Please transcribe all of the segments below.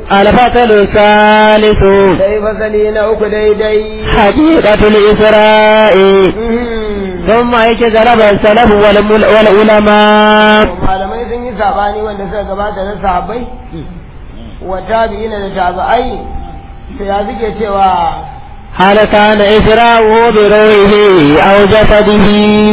الفصل الثالث sai fasali na uku daidai حقيقة الإسراء ثم اجتنب السلف والمل- والعلماء malamai sun yi sabani wanda suka gabata na sahabbai wa tabi'ina da tabi'ai sai ya suke cewa هل كان إسراؤه بروحه أو جسده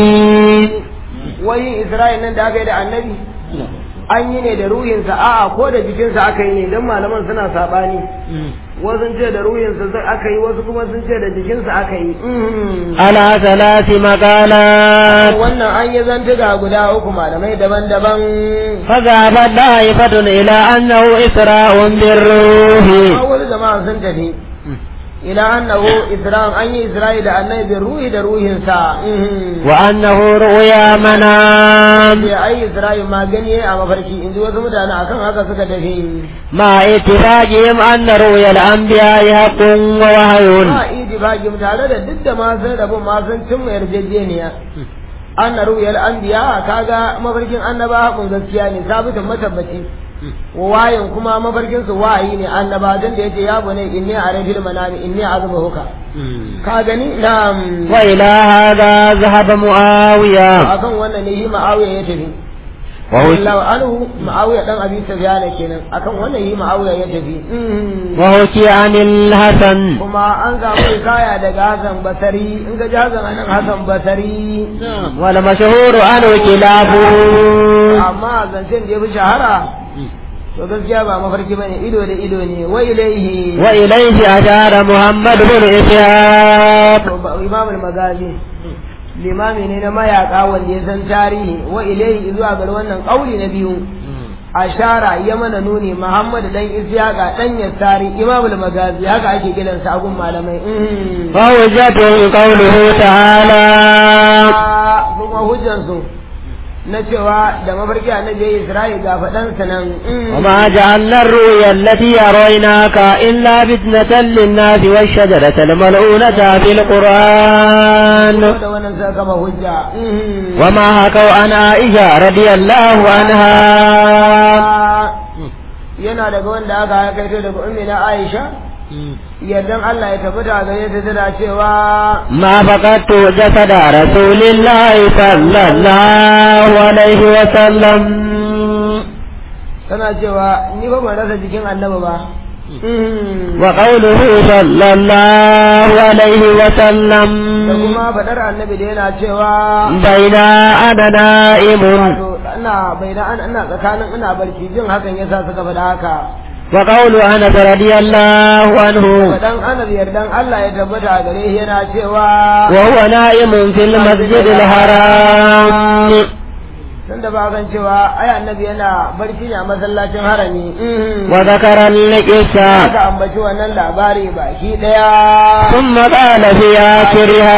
wai isra'il nan da aka yi da annabi an yi ne da ruhinsa a'a ko da jikinsa aka yi ne don malaman suna sabani wasu sun ce da ruhinsa sai aka yi wasu kuma sun ce da jikinsa aka yi على ثلاث مقالات wannan an yi zantuka guda uku malamai daban-daban فذهبت طائفة إلى أنه إسراء بالروح wasu jama'a sun tafi ila annahu isra'an an yi isra'i da annabi bin ruhi da ruhinsa وأنه رؤيا منام sai ai isra'i ma gani a mafarki in ji wasu mutane akan haka suka tafi مع اتفاقهم أن رؤيا الأنبياء حق ووحي ba idibagim tare da duk da ma sun rabu ma sun cimma yarjejeniya an na ruyar anbiya kaga mafarkin annaba hakun gaskiya ne sabitin matabbaci wa wayin kuma mafarkin su wayi ne annaba dan da yace ya bune inni arafil manami inni azbahuka ka gani na'am وإلى هذا ذهب معاوية akan wannan ne yi ma'awiya ya tafi وهو wallahu anhu ma'awiya dan abi sufyan kenan akan wannan yi ma'awiya ya tafi وحكي عن الحسن kuma an samu hikaya daga Hassan Basari in ga ji Hassan anan Hassan Basari والمشهور عنه كلابه amma zancen da ya fi shahara to gaskiya ba mafarki bane ido da ido ne wa ilaihi وإليه أشار محمد بن إسحاق to ba- imam al-magazi limami ne na mayaka wanda ya san tarihi wa ilaihi zuwa ga wannan kauli na biyu ashara ya mana nuni muhammad dan isyaqa dan yasari imam al-magazi haka ake kiransa a gun malamai Mhm. فوجته قوله تعالى kuma hujjansu na cewa da mafarki annabi ya yi isra'i ga faɗansa nan Mhm. وما جعلنا الرؤيا التي أريناك إلا فتنة للناس والشجرة الملعونة في القرآن da wannan suka kama hujja Mhm. وما حكوا عن عائشة رضي الله عنها yana daga wanda aka haikaito daga ummi na Aisha yardan Allah ya tabbata gare ta tana cewa ما فقدت جسد رسول الله صلى الله عليه وسلم tana cewa ni ba ban rasa jikin annabi ba وقوله صلى الله عليه وسلم da kuma faɗar annabi da yana cewa بين أنا نائم wato ina bai da ina tsakanin ina barci jin hakan yasa suka faɗa haka وقول أنس رضي الله عنه faɗan anar yardan Allah ya tabbata gare shi yana cewa وهو نائم في المسجد الحرام tunda ba kan cewa ai annabi yana barci ne a masallacin harami وذكر القصة aka ambaci wannan labari baki daya ثم قال في آخرها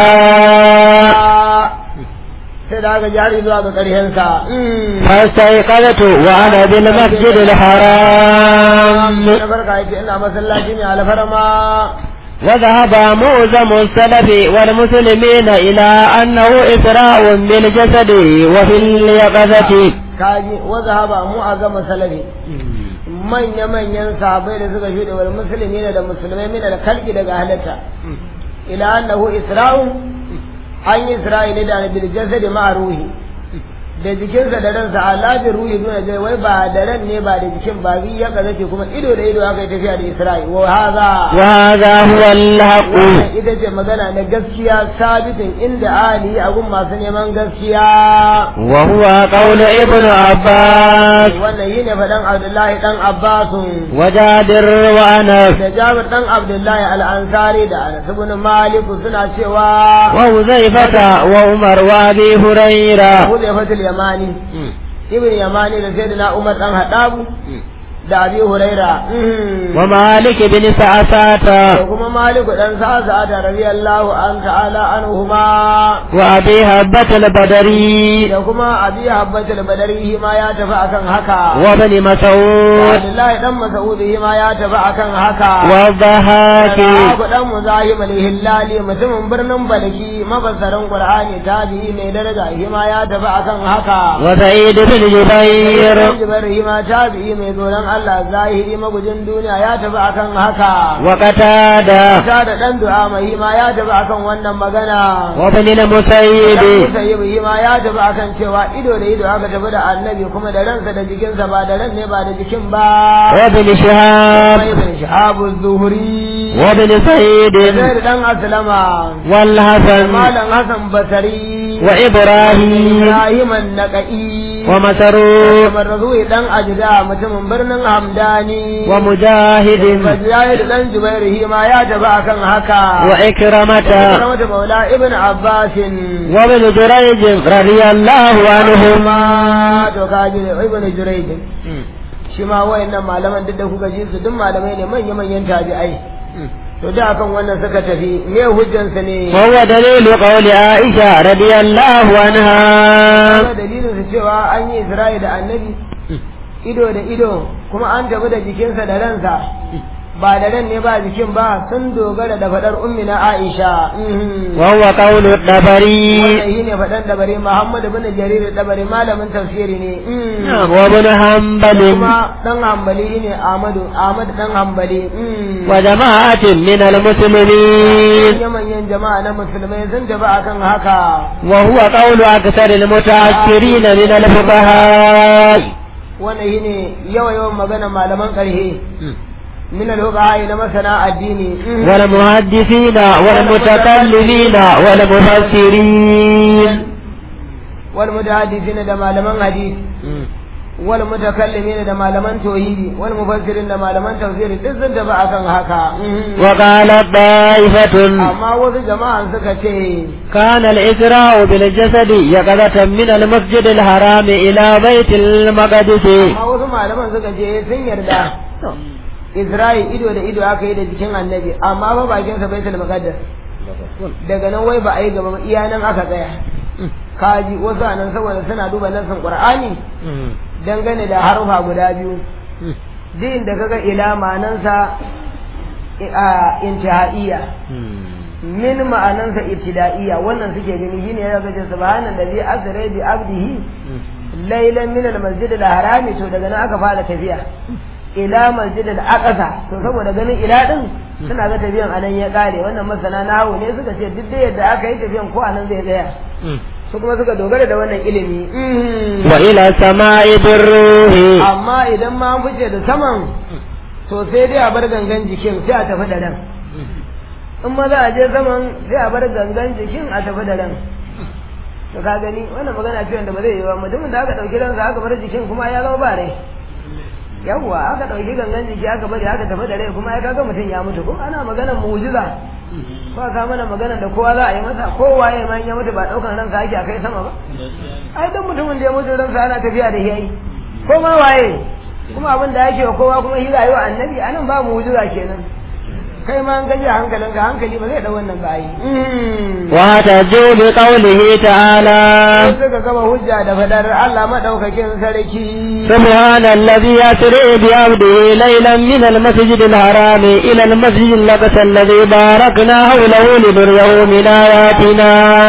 sai da aka jari zuwa ga ƙarshensa فاستيقظت وأنا بالمسجد الحرام na farka yake ina masallaci ne alfarma وذهب معظم السلف والمسلمين إلى أنه إسراء بالجسد وفي اليقظة kaji waza haba mu a gama salafi manya-manyan sahabai da suka shuɗe wal musulmi da musulmai mina da kalki daga halatta ila annahu isra'u an yi isra'ili da bil jasadi ma ruhi da jikinsa da ransa ala bi ruhi duna jai wai ba da ran ne ba da jikin ba bi ya kaza ce kuma ido da ido aka yi tafiya da isra'i wa haza وهذا هو الحق wannan ita ce magana na gaskiya sabitin inda ali a gun masu neman gaskiya وهو قول ابن عباس wannan yi ne faɗan abdullahi ɗan abbasun وجابر وأنس da jabir ɗan abdullahi al'ansari da anas ibn maliku suna cewa وحذيفة وعمر وأبي هريرة huzaifatul yamani ibn yamani da sayyidina umar ɗan haɗabu da abi huraira ومالك بن da سعسات kuma maliku ɗan sa'asa da radiyallahu an ta'ala anhuma وأبي هبة البدري da kuma abi habbatul badari ma ya tafi akan haka وابن مسعود Abdullahi dan Mas'udi ma ya tafi akan haka والضحاك Abu dan Muzahim al-Hillali mutumin birnin Balki mafassarin Qur'ani tabi'i mai daraja shi ma ya tafi akan haka وسعيد بن جبير Jibril shi ma tabi'i mai tsoron Allah zahiri magujin duniya ya tafi akan haka وقتادة ta da dan du'a mai ma ya tafi akan wannan magana وابن Dan المسيب Musayyibu ma ya tafi akan cewa ido da ido aka tafi da annabi kuma da ransa da jikinsa ba da ran ne ba da jikin ba وابن شهاب Sai ibn Shihab az-Zuhri وابن سعيد Zaid dan Aslama والحسن Malam Hassan Basari وإبراهيم Ibrahim an-Naqi ومسروق Marzuwi dan Ajda mutumin birnin Hamdani ومجاهد Mujahid dan Jubair ma ya tafi akan haka وإكرمة Karamata Maula Ibn Abbas وابن جريج رضي الله عنهما ma to kaji da Ibn Jurayj shi ma wayannan malaman duk da kuka ji su duk malamai ne manya manyan tabi'ai to da akan wannan suka tafi me hujjansa ne وهو دليل قول عائشة رضي الله عنها Kuma dalilin su cewa an yi Isra'i da annabi ido da ido kuma an tafi da jikinsa da ransa ba da ran ne ba jikin ba sun dogara da faɗar ummina Aisha Mhm. وهو قول الطبري wannan shi ne faɗan dabari Muhammad bin Jarir dabari malamin tafsiri ne Mhm. وابن حنبل kuma dan hambali ne Ahmadu Ahmad dan hambali Mhm. وجماعة من المسلمين manyan jama'a na musulmai sun tafi akan haka وهو قول أكثر المتأخرين من الفقهاء wannan shi ne yawa yawan magana malaman ƙarhe min al-fuqaha na masana addini والمحدثين والمتكلمين والمفسرين wal mutahaddithina da malaman hadisi wal mutakallimina da malaman tauhidi wal mufassirin da malaman tafsiri duk sun tafi akan haka وقالت طائفة amma wasu jama'an suka ce كان الإسراء بالجسد يقظة من المسجد الحرام إلى بيت المقدس amma wasu malaman suka ce sun yarda Isra'i ido da ido aka yi da jikin annabi amma ba bakin sa baitul muqaddas daga nan wai ba a yi gaba ba iya nan aka tsaya kaji wasu anan saboda suna duba nassin qur'ani dangane da harufa guda biyu duk inda kaga ila ma'anansa a intihaiya min ma'anansa ibtida'iyya wannan suke gani shine ya ga subhanallazi asra bi abdihi laylan min al-masjid al-harami to daga nan aka fara tafiya ila masjid al-aqsa to saboda ganin ila din suna ga tafiyan anan ya kare wannan masana nahawu ne suka ce duk da yadda aka yi tafiyan ko anan zai tsaya su kuma suka dogara da wannan ilimi وإلى السماء بالروح amma idan ma an fice da saman to sai dai a bar gangan jikin sai a tafi da ran in ma za a je saman sai a bar gangan jikin a tafi da ran to ka gani wannan magana ce wanda ba zai yi ba mutumin da aka dauki ransa aka bar jikin kuma ya zama ba rai yawwa aka dauki gangan jiki aka bari aka tafi da rai kuma ya kaga mutum ya mutu ko ana maganar mu'jiza ko ka mana magana da kowa za a yi masa kowa ya man ya mutu ba daukan ransa ake a kai sama ba ai dan mutumin da ya mutu ransa ana tafiya da yayi ko ma waye kuma abin da yake wa kowa kuma shi rayuwa annabi anan ba mu'jiza kenan kai ma an gaji hankalinka hankali ba zai da wannan ba yi واحتجوا بقوله تعالى sai suka gama hujja da fadar Allah madaukakin sarki سبحان الذي أسرع بعبده ليلا من المسجد الحرام إلى المسجد الأقصى الذي باركنا حوله لنريه من آياتنا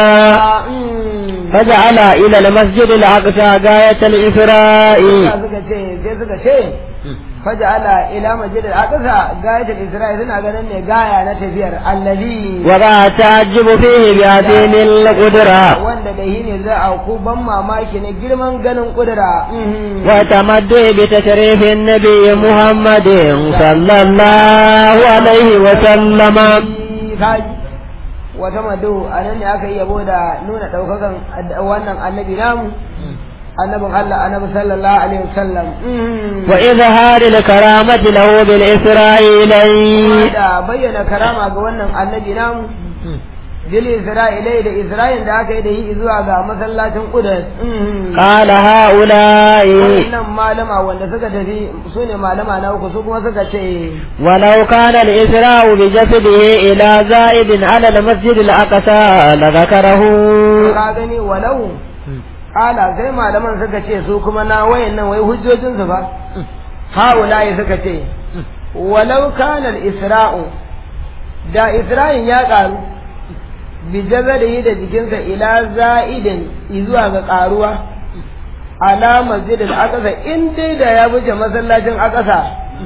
فجعل إلى المسجد الأقصى غاية الإسراء suka ce sai suka ce faja'ala ila masjidil aqsa gayatul isra'i suna ganin ne gaya na tafiyar allazi وقع تعجب فيه بعظيم القدرة wanda da shi ne za a ku ban mamaki na girman ganin kudura وتمدع بتشريف النبي محمد صلى الله عليه وسلم kaji wata madu a nan ne aka yi yabo da nuna ɗaukakan wannan annabi namu annabin Allah annabi sallallahu alaihi wasallam وإظهار الكرامة له بالإسراء إليه da bayyana karama ga wannan annabi namu bil isra'ilai da isra'il da aka yi da yi zuwa ga masallacin qudus قال هؤلاء wannan malama wanda suka tafi su ne malama na uku su kuma suka ce ولو كان الإسراء بجسده إلى زائد على المسجد الأقصى لذكره ka gani walau ala sai malaman suka ce su kuma na wayan nan wai hujjojinsu ba haulayi suka ce walau kana isra'u da isra'in ya karu bi jazarihi da jikinsa ila za'idin zuwa ga karuwa ala masjidil aqsa in dai da ya wuce masallacin aqsa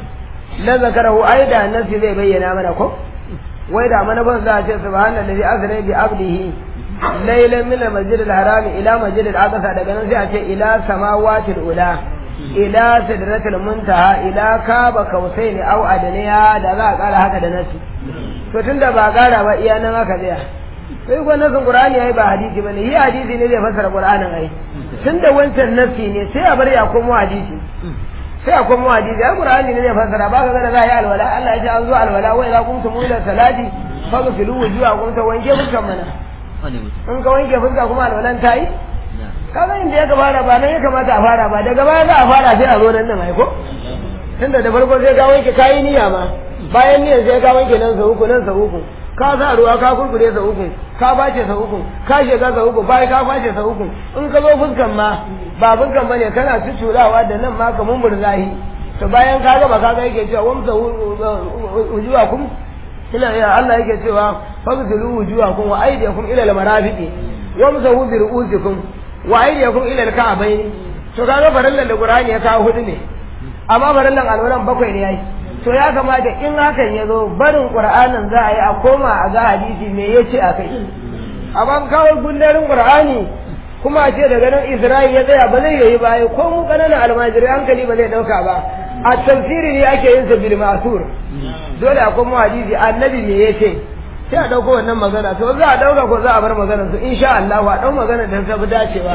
la zakarahu ai da nasi zai bayyana mana ko wai da mana ban za a ce subhanallazi asra bi abdihi laylan min al-masjidil haram ila masjidil aqsa daga nan sai a ce ila samawatil ula ila sidratil muntaha ila kaba kausaini au adaniya da za a kara haka da nasi to tunda ba kara ba iya nan aka tsaya sai ko nasin qur'ani ai ba hadisi bane yi hadisi ne zai fassara qur'anin ai tunda wancan nasi ne sai a bar ya komo hadisi sai a komo hadisi ai qur'ani ne zai fassara ba ka ga da za a yi alwala Allah ya ce an zo alwala wai za kuntum ila salati faghsilu wujuhakum ta wanke fuskan mana in ka wanke fuska kuma alwalan ta yi kaga inda ya fara ba nan ya kamata a fara ba daga baya za a fara sai a zo nan nan ai ko tunda da farko sai ka wanke kayi niyya ma bayan niyyar sai ka wanke nan sa uku nan sa uku ka sa ruwa ka kurkure sa uku ka bace sa uku ka shiga sa uku bayan ka bace sa uku in ka zo fuskan ma ba fuskan bane kana tuturawa da nan ma kamun burzahi to bayan ka gaba ka ga yake cewa wamsa wujuhakum ila ya Allah yake cewa fagsilu wujuhakum wa aydiyakum ila al-marafiqi wamsahu bi ru'usikum wa aydiyakum ila al-ka'bayn to kaga farallan da Qur'ani ya kawo hudu ne amma farallan alwalan bakwai ne yayi to ya kamata in hakan ya zo barin Qur'anin za a yi a koma a ga hadisi me yace akai amma kawo gundarin Qur'ani kuma a ce daga nan Isra'il ya tsaya ba zai yi ba ko mu kananan almajiri hankali ba zai dauka ba a tafsiri ne ake yin sa bil ma'sur dole akwai mu hadisi annabi me yace sai a dauko wannan magana to za a dauka ko za a bar maganar su insha Allah wa dau magana da ta fi dacewa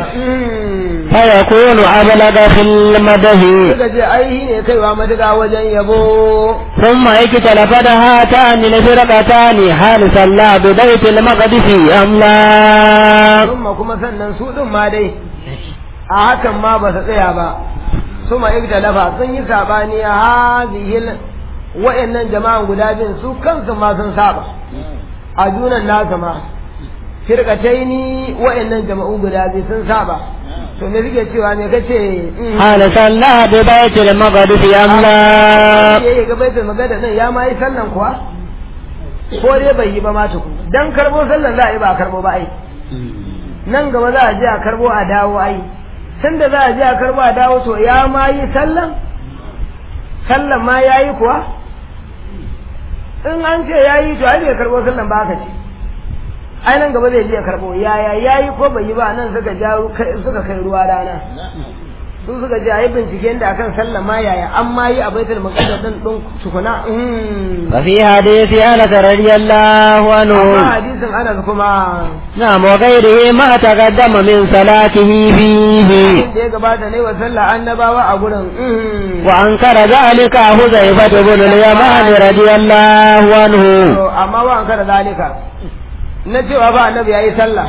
fa yakunu ablaga fil madahi suka ce ai ne kaiwa madiga wajen yabo ثم اكتلفت هاتان الفرقتان هل صلى ببيت المقدس أم لا kuma kuma sannan su din ma dai a hakan ma ba su tsaya ba suma ikhtalafa sun yi sabani hadhihi wa'annan jama'an guda biyun su kansu ma sun saba a junan nasa ma firqataini wa'annan jama'u guda biyu sun saba to me suke cewa me kace هل صلى ببيت المقدس أم لا yayi ga baitul magana nan ya ma yi sallan kuwa ko dai bai yi ba ma tuku dan karbo sallan za a yi ba a karbo ba ai nan gaba za a je a karbo a dawo ai tunda za a je a karbo a dawo to ya ma yi sallan sallan ma ya yi kuwa in an ce ya yi to ai bai karbo sallan ba aka ce ai nan gaba zai je ya karbo yaya ya yi ko bai yi ba nan suka ja suka kai ruwa rana su suka je a yi binciken da akan sallan ma yaya an ma yi a baitul maqdis din din tukuna وفي حديث أنس رضي الله amma عنه hadisin Anas kuma نعم وغيره ما تقدم من صلاته فيه da ya gabata ne wa sallah annabawa a gurin وأنكر ذلك حذيفة بن اليمان رضي الله عنه To, amma wa an kara zalika na cewa ba annabi ya yi sallah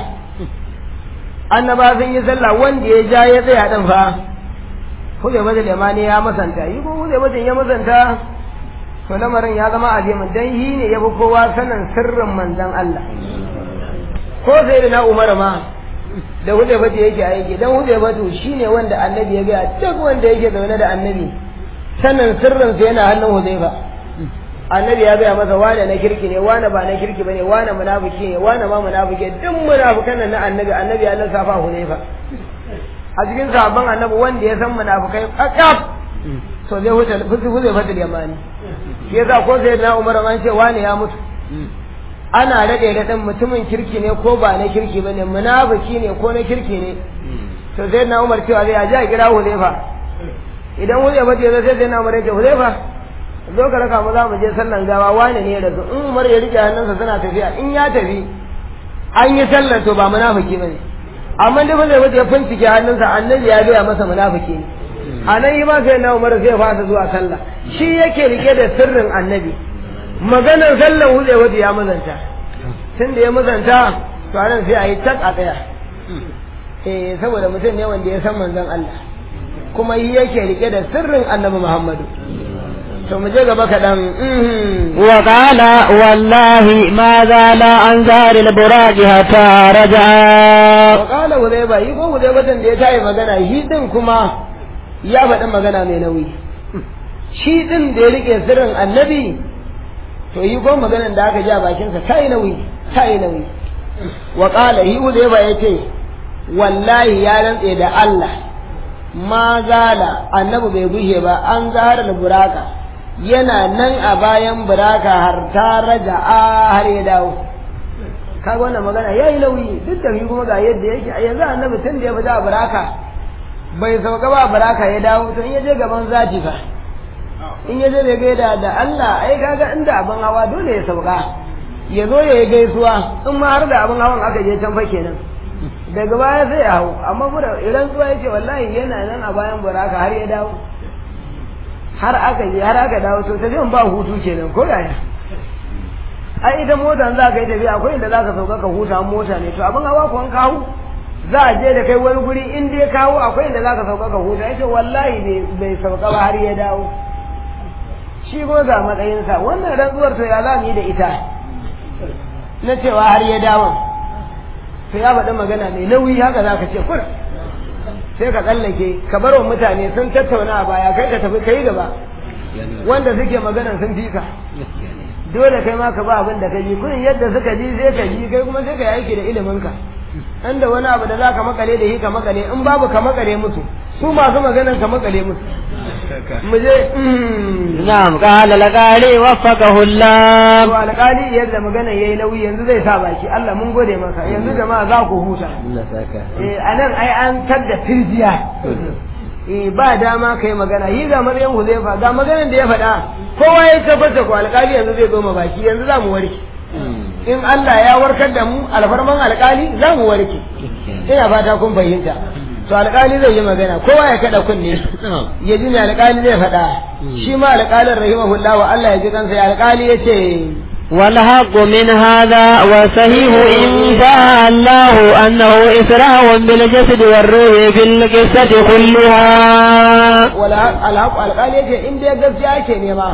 annaba sun yi sallah wanda ya ja ya tsaya din fa huzai mata limani ya masanta yi ko huzai mata ya masanta to lamarin ya zama azimin dan yi ne ya fi kowa sanin sirrin manzon Allah ko sai da na umar ma da huzai mata yake aiki dan huzai mata shine wanda annabi ya gaya duk wanda yake zaune da annabi sanin sirrinsa yana hannun huzaifa annabi ya gaya masa wane na kirki ne wane ba na kirki bane wane munafiki ne wane ma munafiki duk munafikan nan na annabi annabi ya lissafa huzaifa a cikin sahabban annabi wanda ya san munafikai kakaf to zai huta fusi huzaifa da yamani shi yasa ko sai na umar an ce wane ya mutu ana rade da dan mutumin kirki ne ko ba na kirki bane munafiki ne ko na kirki ne to sai na umar cewa zai aje a kira huzaifa idan huzaifa ce zai sai na umar ya ce huzaifa zo ka raka mu za mu je sallan gawa wane ne da in Umar ya rike hannunsa suna tafiya in ya tafi an yi sallar to ba munafiki bane amma da zai wuce ya fincike hannunsa annabi ya gaya masa munafiki ne a nan yi ma sai na Umar zai fasa zuwa sallah shi yake rike da sirrin annabi maganar sallan wuce wuce ya mazanta tun da ya mazanta to anan sai a yi tak a tsaya eh saboda mutum ne wanda ya san manzon Allah kuma yi yake rike da sirrin annabi Muhammadu to mu je gaba kaɗan وقال والله ما زال عن زار البراج حتى رجع wakala huzaiba yi ko huzaibatan da ya tayi magana shi din kuma ya faɗi magana mai nauyi shi din da ya rike sirrin annabi to yi ko maganan da aka ji a bakinsa ta yi nauyi ta yi nauyi wakala yi huzaiba ya ce wallahi ya rantse da Allah ma zala annabi bai gushe ba an zahar buraka yana nan a bayan buraka har ta raja a har ya dawo kaga wannan magana ya yi nauyi duk da kuma ga yadda yake a yanzu annabi tun da ya fita a buraka bai sauka ba buraka ya dawo to in ya je gaban zati fa in ya je bai gaida da Allah ai kaga inda abin hawa dole ya sauka ya zo ya yi gaisuwa in ma har da abin hawan aka je can fa kenan daga baya sai ya hau amma mura idan zuwa yake wallahi yana nan a bayan buraka har ya dawo har aka je har aka dawo to tafiyan ba hutu kenan ko yaya ai ita motar za ka yi tafiya akwai inda za ka sauka ka huta mota ne to abin hawa ko an kawo za a je da kai wani guri in dai kawo akwai inda za ka sauka ka huta yace wallahi bai sauka ba har ya dawo shi ko ga matsayinsa wannan rantsuwar to ya za mu yi da ita na cewa har ya dawo to ya faɗi magana mai nauyi haka za ka ce kur sai ka tsallake ka bar wa mutane sun tattauna a baya kai ka tafi kai gaba wanda suke magana sun fi ka dole kai ma ka ba abin da ka ji kurin yadda suka ji sai ka ji kai kuma sai ka yi aiki da ilimin ka inda wani abu da za ka makale da shi ka makale in babu ka makale musu su masu maganan ka makale musu mu je na'am qala laqali waffaqahu Allah to alƙali yadda magana yayi nauyi yanzu zai sa baki Allah mun gode maka yanzu jama'a za ku huta eh anan ai an tadda firjiya eh ba dama kai magana yi ga Maryam Huzaifa ga maganar da ya faɗa kowa ya tabbata ko alƙali yanzu zai zo baki yanzu za mu warke in Allah ya warkar da mu alfarman alƙali za mu warke ina fata kun fahimta to alƙali zai yi magana kowa ya kada kunne ya ji ne alƙali zai faɗa shi ma alƙalin rahimahullah wa Allah ya ji kansa ya alƙali ya ce والحق من هذا وصحيح إن شاء الله أنه إسراء بالجسد والروح في القصة كلها والحق القال يجي إن دي قصة أكي نما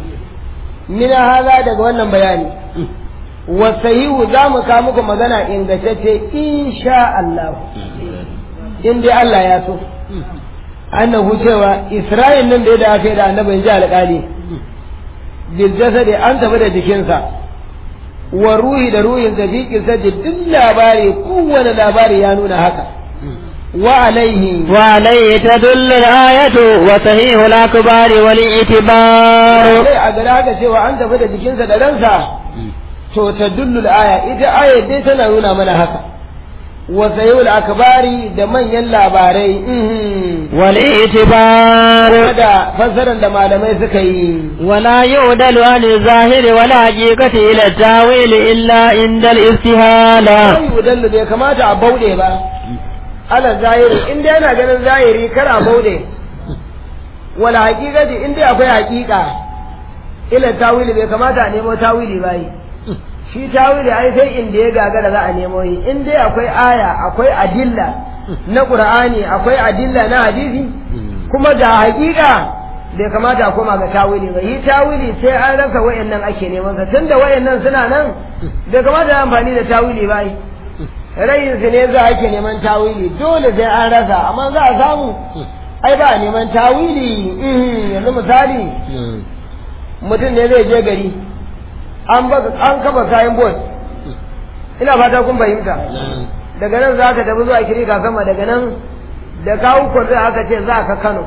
من هذا daga wannan bayani wasahihu za mu kawo muku magana ingantacce insha Allah in dai Allah ya so annahu cewa Isra'il nan da ya da aka yi da annabi ji alƙali biljasadi an tafi da jikinsa wa ruhi da ruhin da fi kisadi duk labari kowane labari ya nuna haka wa alaihi wa alaihi tadullu al-ayatu wa sahihu al-akbari wal i'tibar sai a gada haka cewa an tafi da jikinsa da ransa to tadullu al-aya ita aya dai tana nuna mana haka wa sahihu al-akbari da manyan labarai wal i'tibar da fassarar da malamai suka yi ولا يعدل عن الظاهر ولا حقيقة إلى التاويل إلا عند الاستهالة sai yudallu bai kamata a bauɗe ba ala zahiri in dai yana ganin zahiri kar a bauɗe wala haqiqati in dai akwai haqiqa ila tawili bai kamata a nemo tawili bai shi tawili ai sai inda ya gagara za a nemo yi in dai akwai aya akwai adilla na qur'ani akwai adilla na hadisi kuma da haqiqa bai kamata a koma ga tawili ba yi tawili sai an rasa wayannan ake neman sa tunda wayannan suna nan bai kamata ya amfani da tawili ba yi rayin su ne za ake neman tawili dole sai an rasa amma za a samu ai ba a neman tawili mhm, yanzu misali mutum ne zai je gari an baka an kafa kayan bot ina fata kun fahimta daga nan za ka tafi zuwa kirika sama daga nan da kawo kwanzu aka ce za ka kano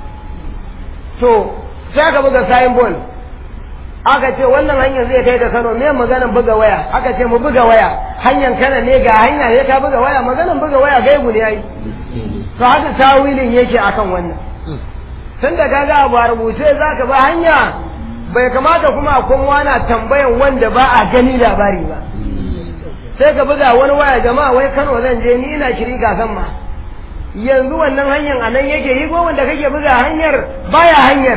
to sai aka buga sayin bol aka ce wannan hanyar zai kai ka kano me maganan buga waya aka ce mu buga waya hanyar kana ne ga hanya ne ka buga waya maganan buga waya gaibu ne yayi to haka tawilin yake akan wannan tun da kaga abu a rubuce za ka ba hanya bai kamata kuma a kuma na tambayan wanda ba a gani labari ba sai ka buga wani waya jama'a wai kano zan je ni ina shiri kasan ma yanzu wannan hanyar a nan yake yi ko wanda kake buga hanyar baya hanyar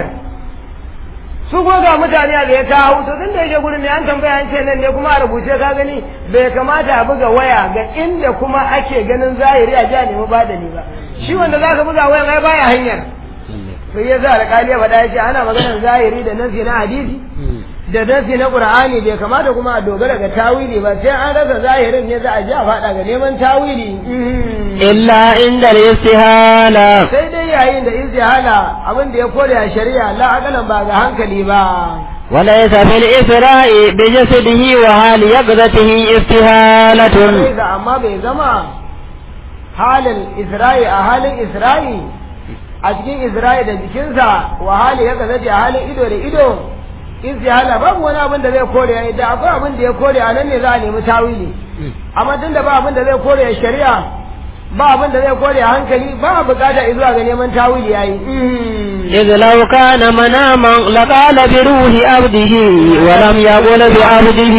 su ko ga mutane a ya ta hau to tun da yake gurin ne an tambaya an ce nan ne kuma a rubuce ka gani bai kamata a buga waya ga inda kuma ake ganin zahiri a ja nemi ba da ni ba shi wanda za ka buga wayan ai baya hanyar sai ya sa alƙali ya faɗa ya ce ana maganar zahiri da nasi na hadisi da nasi na qur'ani bai kamata kuma a dogara ga tawili ba sai an rasa zahirin ne za a ji a faɗa ga neman tawili إلا عند الاستهالة sai dai yayin da istihala abin da ya kore a shari'a la akalan ba ga hankali ba وليس في الإسراء بجسده وحال يقظته استهالة sai da amma bai zama halin isra'i a halin isra'i a cikin Isra'i da jikinsa wa hali ya gazace a halin ido da ido istihala babu wani abin da zai kore ya da akwai abin da ya kore a nan ne za a nemi tawili amma tun da ba abin da zai kore ya shari'a ba abin da zai kore a hankali ba a bukata zuwa ga neman tawili yayi إذ لو كان مناما لقال بروح عبده ولم يقل بعبده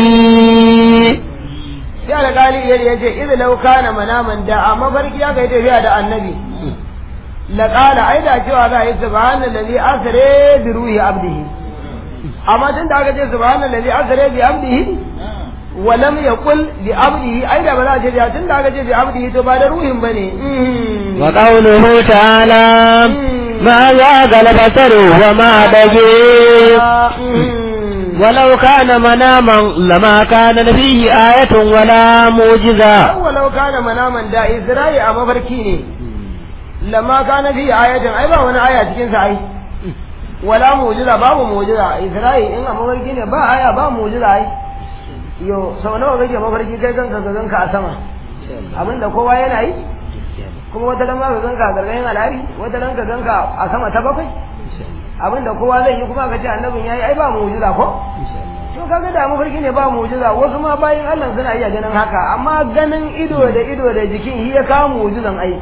sai alƙali ya ce idan lau kana manaman da a mafarki ya kai tafiya da annabi laqala ai da cewa za a yi subhanallazi asra bi ruhi abdihi amma tun da aka ce subhanallazi asra bi abdihi wa lam yaqul bi abdihi ai da ba za a ce da tun da aka ce bi abdihi to ba da ruhin bane wa qawluhu ta'ala ma zaga al-basar wa ma bagi ولو كان مناما لما كان فيه آية ولا معجزة ولو كان مناما دا إسرائيل أما فركيني لما كان فيه آية أي با وانا آية تكين سعي ولا معجزة باب معجزة إسرائيل إن أما فركيني با آية با معجزة أي yo sau nawa kake mafarki kai kanka ka ganka a sama abin da kowa yana yi kuma wata ran ma ka ganka a gargayin al'ari wata ran ka ganka a sama ta bakwai abin da kowa zai yi kuma ka ce annabin yayi ai ba mu'jiza ko to kaga da mafarki ne ba mu'jiza wasu ma bayin Allah suna iya ganin haka amma ganin ido da ido da jikin shi ya kawo mu'jizan ai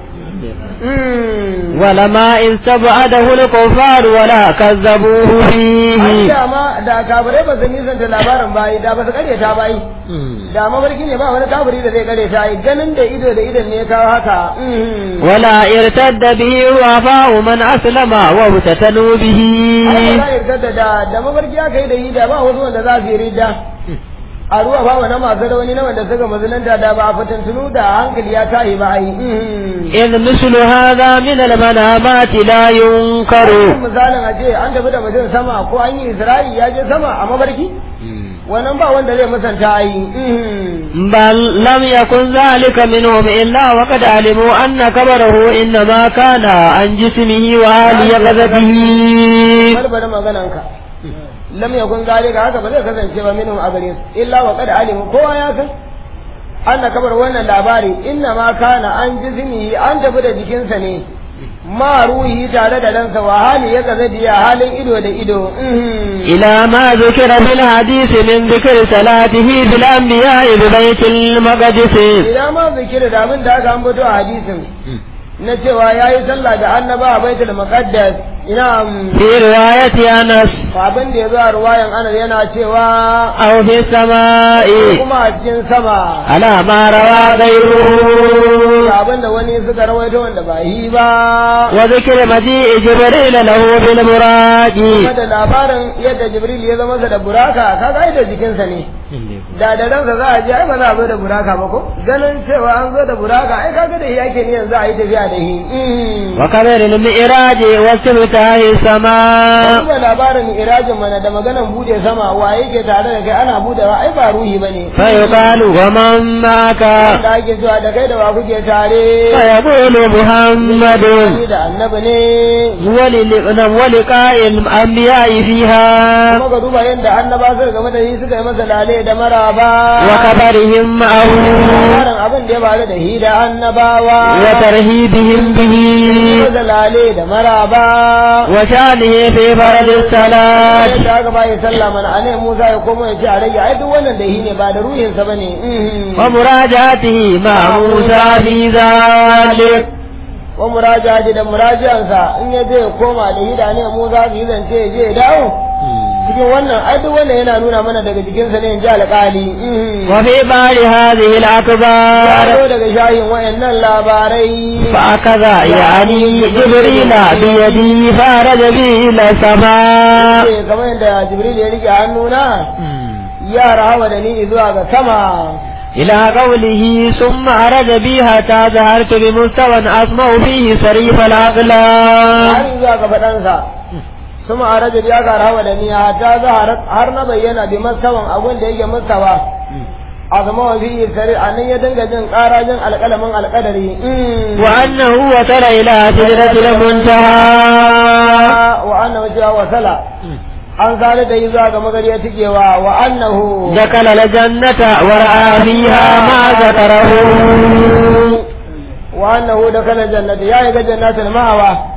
ولما استبعده الكفار ولا كذبوه فيه da ma da kafirai ba su nisanta labarin bayi da ba su karyata bayi da mafarki ne ba wani kafiri da zai karyata ai ganin da ido da idon ne ya kawo haka ولا ارتد به وفاء من أسلم وابتتلوا به Allah ya yarda da da mafarki aka yi da yi da ba wasu wanda za su yi ridda a ruwa ba wa na masu rauni na wanda suka mazulanta da ba a fatantunu da hankali ya tayi ba ai إذ مثل هذا من المنامات لا ينكر misalin a ce an tafi da mutum sama ko an yi isra'i ya je sama a mafarki wannan ba wanda zai musanta ai بل لم يكن ذلك منهم إلا وقد علموا أن كبره إنما كان عن جسمه وآل يقظته barbara magananka lam yakun zalika haka ba zai kasance ba minhum a gare su illa wa qad alimu kowa ya san anna kabar wannan labari inna ma kana an jizmi an tafi da jikinsa ne ma ruhi tare da ransa wa hali ya kaza diya halin ido da ido إلى ما ذكر في الحديث من ذكر صلاته بالأنبياء ببيت المقدس idan ma zikira da abin da aka ambato a hadisin na cewa ya yi sallah da annaba a baitul muqaddas ina في رواية أنس abin da ya zo a ruwayan anas yana cewa أو في السماء kuma a cikin sama على ما روى غيره abin da wani suka rawaito wanda ba yi ba وذكر مجيء جبريل له بالبراق kuma da labarin yadda jibril ya zama sa da buraka kaga ai da jikinsa ne da da ransa za a je ai ba za a zo da buraka ba ko ganin cewa an zo da buraka ai kaga da shi ake niyan za a yi tafiya da shi وكبر المئراج واستفتاح السماء kuma labarin irajin mana da maganan bude sama waye ke tare da kai ana budewa ai ba ruhi bane فيقال ومن معك da ake zuwa da kai da wa kuke tare فيقول محمد Ni da annabi ne ولل- ولقاء الأنبياء فيها kuma ka duba yadda annaba suka game da shi suka yi masa lale da maraba وخبرهم معه labarin abin da ya faru da shi da annabawa وترهيبهم به masa lale da maraba وشانه في فرض الصلاة yadda aka bayi sallah mana a ne Musa ya koma ya ce a rage ai duk wannan da shi ne ba da ruhinsa ba ne ومراجعته مع موسى في ذلك wa murajaji da murajiyansa in ya je ya koma da shi da ne Musa su yi zance ya je ya dawo cikin wannan ai duk wannan yana nuna mana daga jikinsa ne in ji alƙali وفي بعض هذه ya الأخبار zo daga shayin wayannan labarai فأخذ يعني جبريل بيدي فأرج به إلى السماء ce kamar yadda Jibril ya rike hannuna ya rahawa da ni zuwa ga sama إلى قوله ثم أرج بي حتى ظهرت بمستوى أسمع فيه صريف الأقلام har zuwa ga faɗansa suma a rajab ya gara hawa da ni ta zahar har na bayyana bi mastawan abun da yake mastawa a zama wa fi sari a nan ya dinga jin ƙarajin alƙalamin alƙadari وأنه وصل إلى سدرة المنتهى wa annahu cewa wasala an zare da yi zuwa ga magariya tikewa wa annahu دخل الجنة ورأى فيها ما ذكره wa annahu da kala jannati ya yi ga jannatul ma'awa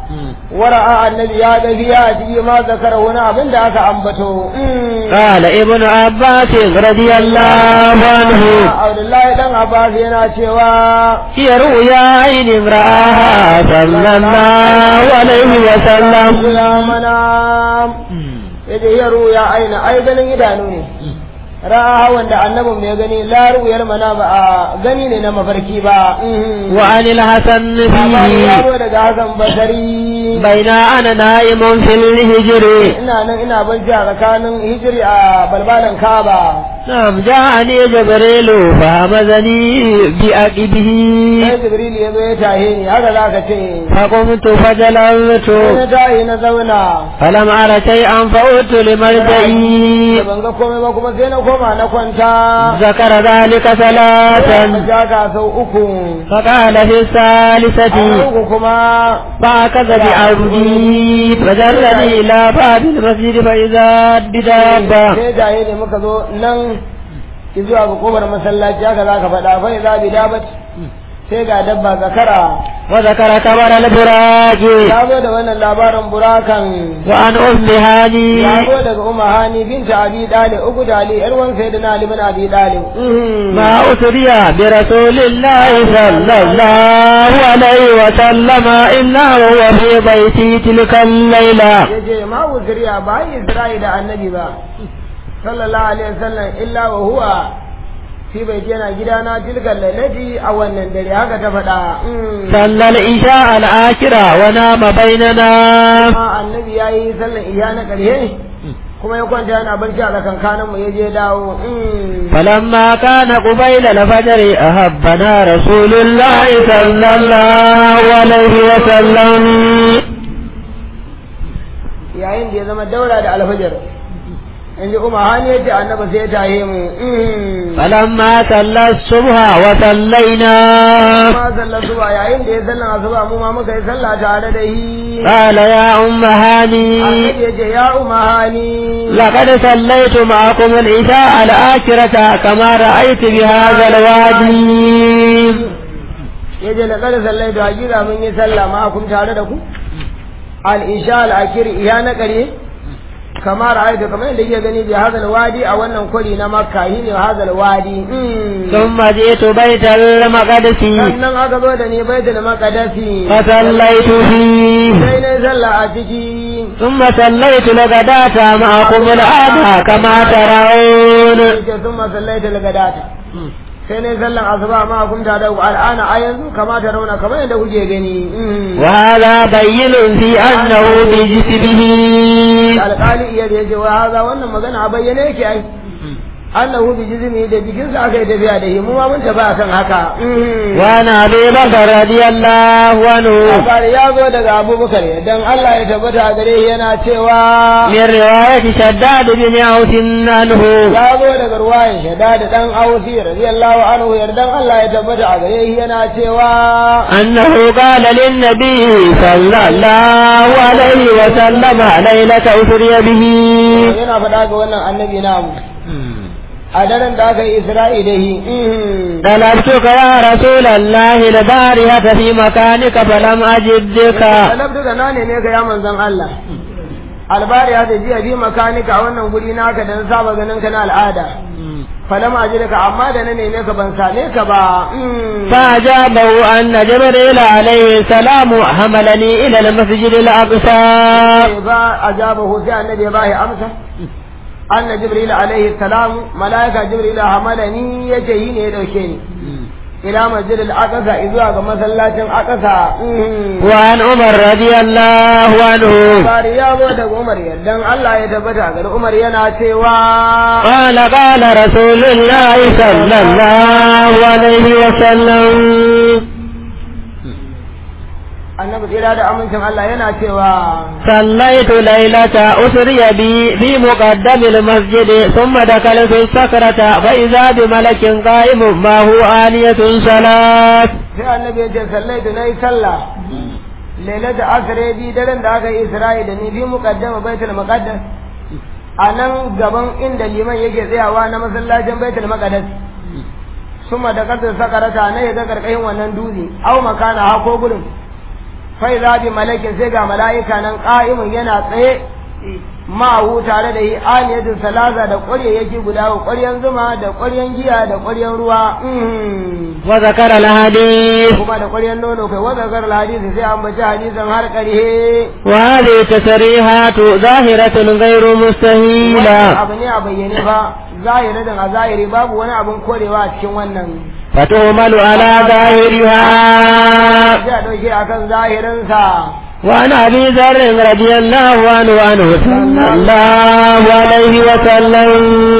wara'a annabi ya ga biya a ciki ma zakara wani abin da aka ambato قال ابن عباس رضي الله عنه Abdullahi dan Abbas yana cewa هي رؤيا عين رآها صلى الله عليه وسلم ya mana yace ya ruya aina ai ganin idanu ne ra'a wanda annabin mai gani la ru'yar mana ba a gani ne na mafarki ba وعن الحسن labari ya فيه zo daga Hassan Basari بين أنا نائم في الهجر ina nan ina barci a tsakanin hijiri a balbalan Kaaba نعم جاءني جبريل فهمزني بأقبه sai Jibril ya zo ya tahe ni haka za ka ce فقمت sai na فجلست tahi na zauna فلم أر شيئا فعدت لمرجعي ban ga komai ba kuma sai na koma na kwanta ذكر ذلك ثلاثا jaga sau uku فقال في a الثالثة uku kuma فأخذ بعرضي فجرني إلى باب المسجد فإذا بدابة sai jaye ne muka zo nan zuwa ga kofar masallaci haka za ka faɗa fa za bi dabat sai ga dabba zakara وذكر كبر البراج ya zo da wannan labarin burakan وعن أم هاني ya zo daga umma hani binta abi dalib uku dali yar wan sayyidina ali bin abi dalib ما أسري برسول الله صلى الله عليه وسلم إلا وهو في بيتي تلك الليلة yace ma uzriya ba yi isra'i da annabi ba sallallahu alaihi wasallam illa wa huwa fi baiti yana gidana tilkan lailati a wannan dare haka ta faɗa صلى العشاء العاشرة ونام بيننا amma annabi ya yi sallan iya na ƙarshe kuma ya kwanta yana barci a tsakankanin mu ya je dawo فلما كان قبيل الفجر أحبنا رسول الله صلى الله عليه وسلم yayin da ya zama daura da alfajar in ji umar hani ya ce annaba sai ya tahe mu فلما صلى الصبح وصلينا ma sallar zuwa yayin da ya sallan asuba mu ma muka yi sallah tare da shi قال يا أم هاني annabi ya ce ya umar hani لقد صليت معكم العشاء الآخرة كما رأيت بهذا الوادي ya ce laƙar sallai da hakika mun yi sallah ma kun tare da ku al-isha al-akir iya na ƙare kamar ra'aytu kamar yadda yake gani bi hadal wadi a wannan kwari na makka shi ne hadal wadi ثم جئت بيت المقدس sannan aka zo da ni baitul maqdisi فصليت فيه sai na sallah a ciki ثم صليت الغداة معكم الآن كما ترون yake sun masallaita lagadata sai na sallan asuba ma kun ta da al'ana a yanzu kamata rauna kamar yadda kuke gani وهذا بين في أنه بجسمه alƙali iya da yake wa haza wannan magana a bayyane yake ai annahu bi jizmi da jikinsa aka yi tafiya da shi mu ma mun tafi akan haka وعن أبي بكر رضي الله عنه labari ya zo daga abubakar dan Allah ya tabbata a gare shi yana cewa من رواية شداد بن عوف عنه ya zo daga ruwayan shada da dan ausi radiyallahu anhu yardan Allah ya tabbata a gare shi yana cewa أنه قال للنبي صلى الله عليه وسلم ليلة أسري به yana faɗa ga wannan annabi namu a daren da aka yi isra'i da shi طلبتك يا رسول الله البارحة في مكانك فلم أجدك talabtu da na neme ka ya manzon Allah albari ya jiya bi makanika a wannan guri naka da na saba ganin ka na al'ada falam ajirka amma da na neme ka ban same ka ba فأجابه أن جبريل عليه السلام حملني إلى المسجد الأقصى ba ajabahu sai annabi ya bashi amsa anna jibril alaihi salam malaika jibril hamalani yace yi ne ya dauke ni ila masjid al-aqsa zuwa ga masallacin aqsa وعن عمر رضي الله عنه bari ya zo daga umar yardan Allah ya tabbata ga umar yana cewa قال قال رسول الله صلى الله عليه وسلم annabi tsira da amincin Allah yana cewa صليت ليلة أسري بي في مقدم المسجد ثم دخلت السكرة فإذا بملك قائم ما هو آنية صلاة sai annabi ya ce sallaitu nayi sallah lailata asre bi daren da aka yi isra'i da ni bi muqaddama baitul muqaddas a nan gaban inda liman yake tsayawa na masallacin baitul maqdis suma da kasar sakarata na ya ga karkashin wannan dutse au makana ha ko gurin fai zabi malakin sai ga mala'ika nan ƙa'imun yana tsaye ma'ahu tare da yi aniyatun salaza da ƙwaryayyaki guda wa ƙwaryan zuma da ƙwaryan giya da ƙwaryan ruwa wa zakara al-hadith kuma da ƙwaryan nono kai wa zakar hadisi sai an bace hadisin har ƙarhe wa hadhihi tasrihatu zahiratun ghayru mustahila abu ne a bayyane fa zahirin a zahiri babu wani abin korewa a cikin wannan فتهمل على ظاهرها sai a ɗauke akan zahirinsa وعن ابي ذر رضي الله عنه عنه صلى الله عليه وسلم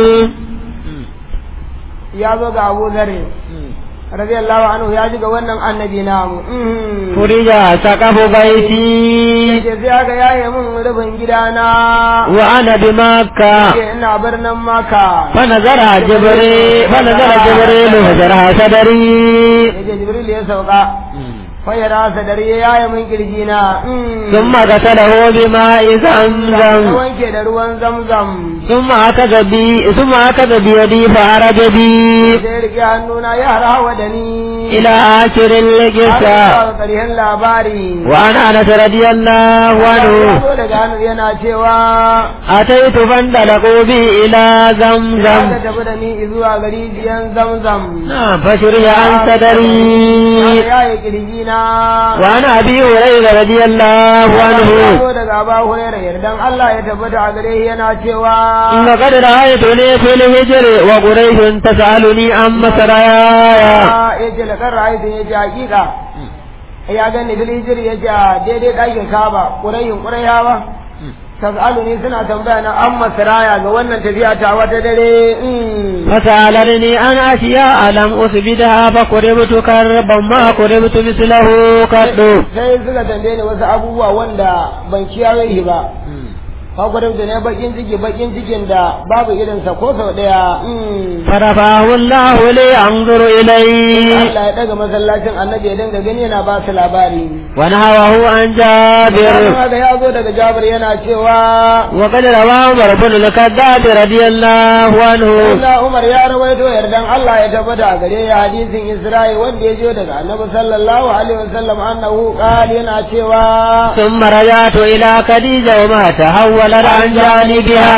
ya zo ga abu zare radiyallahu anhu ya ji ga wannan annabi namu فرج سقف بيتي yace sai aka yaye min rufin gidana وانا بمكه yace ina birnin maka فنظر جبريل فنظر جبريل وجرح صدري yace jibril ya sauka fayara sadari ya yaye min kirjina ثم غسله بماء ya زمزم wanke da ruwan zamzam ثم أخذ بي ثم أخذ بيدي فعرج بي sai ya rike hannuna ya harawa da ni إلى آخر القصة har ƙarshen labari وعن أنس رضي الله ya عنه zo daga hannu yana cewa أتيت فانطلقوا بي إلى za زمزم ka tafi da ni zuwa gari biyan zamzam نعم فشري عن صدري ya yi kirjina وعن أبي هريرة رضي الله عنه zo daga Aba Hurairah yardan Allah ya tabbata a gare shi yana cewa لقد رأيتني في الهجر وقريش تسألني عن مسرايا yace la kan ra'aytu yace hakika ya gani fil hijri yace a daidai ɗakin Kaaba Qurayhin Qurayhawa tas'aluni suna tambaya na an masraya ga wannan tafiya ta wata dare mm. فسألني عن أشياء لم أثبتها فقربت كربا ما قربت مثله قد sai suka tambaye ni wasu abubuwa wanda ban kiyaye shi ba Fakwarar da ne bakin ciki bakin cikin da babu irinsa ko sau ɗaya. mm. فرفعه الله لي أنظر إليه Allah ya ɗaga masallacin annabi ya dinga gani yana ba su labari. ونهوه عن جابر Kuma ga ya zo daga Jabir yana cewa وقد روى عمر بن الخطاب رضي الله عنه Allah Umar ya rawaito yardan Allah ya tabbata a gare ya hadisin Isra'i wanda ya jiyo daga Annabi sallallahu alaihi wasallam annahu qala yana cewa ثم رجعت إلى خديجة وما تحولت عن جانبها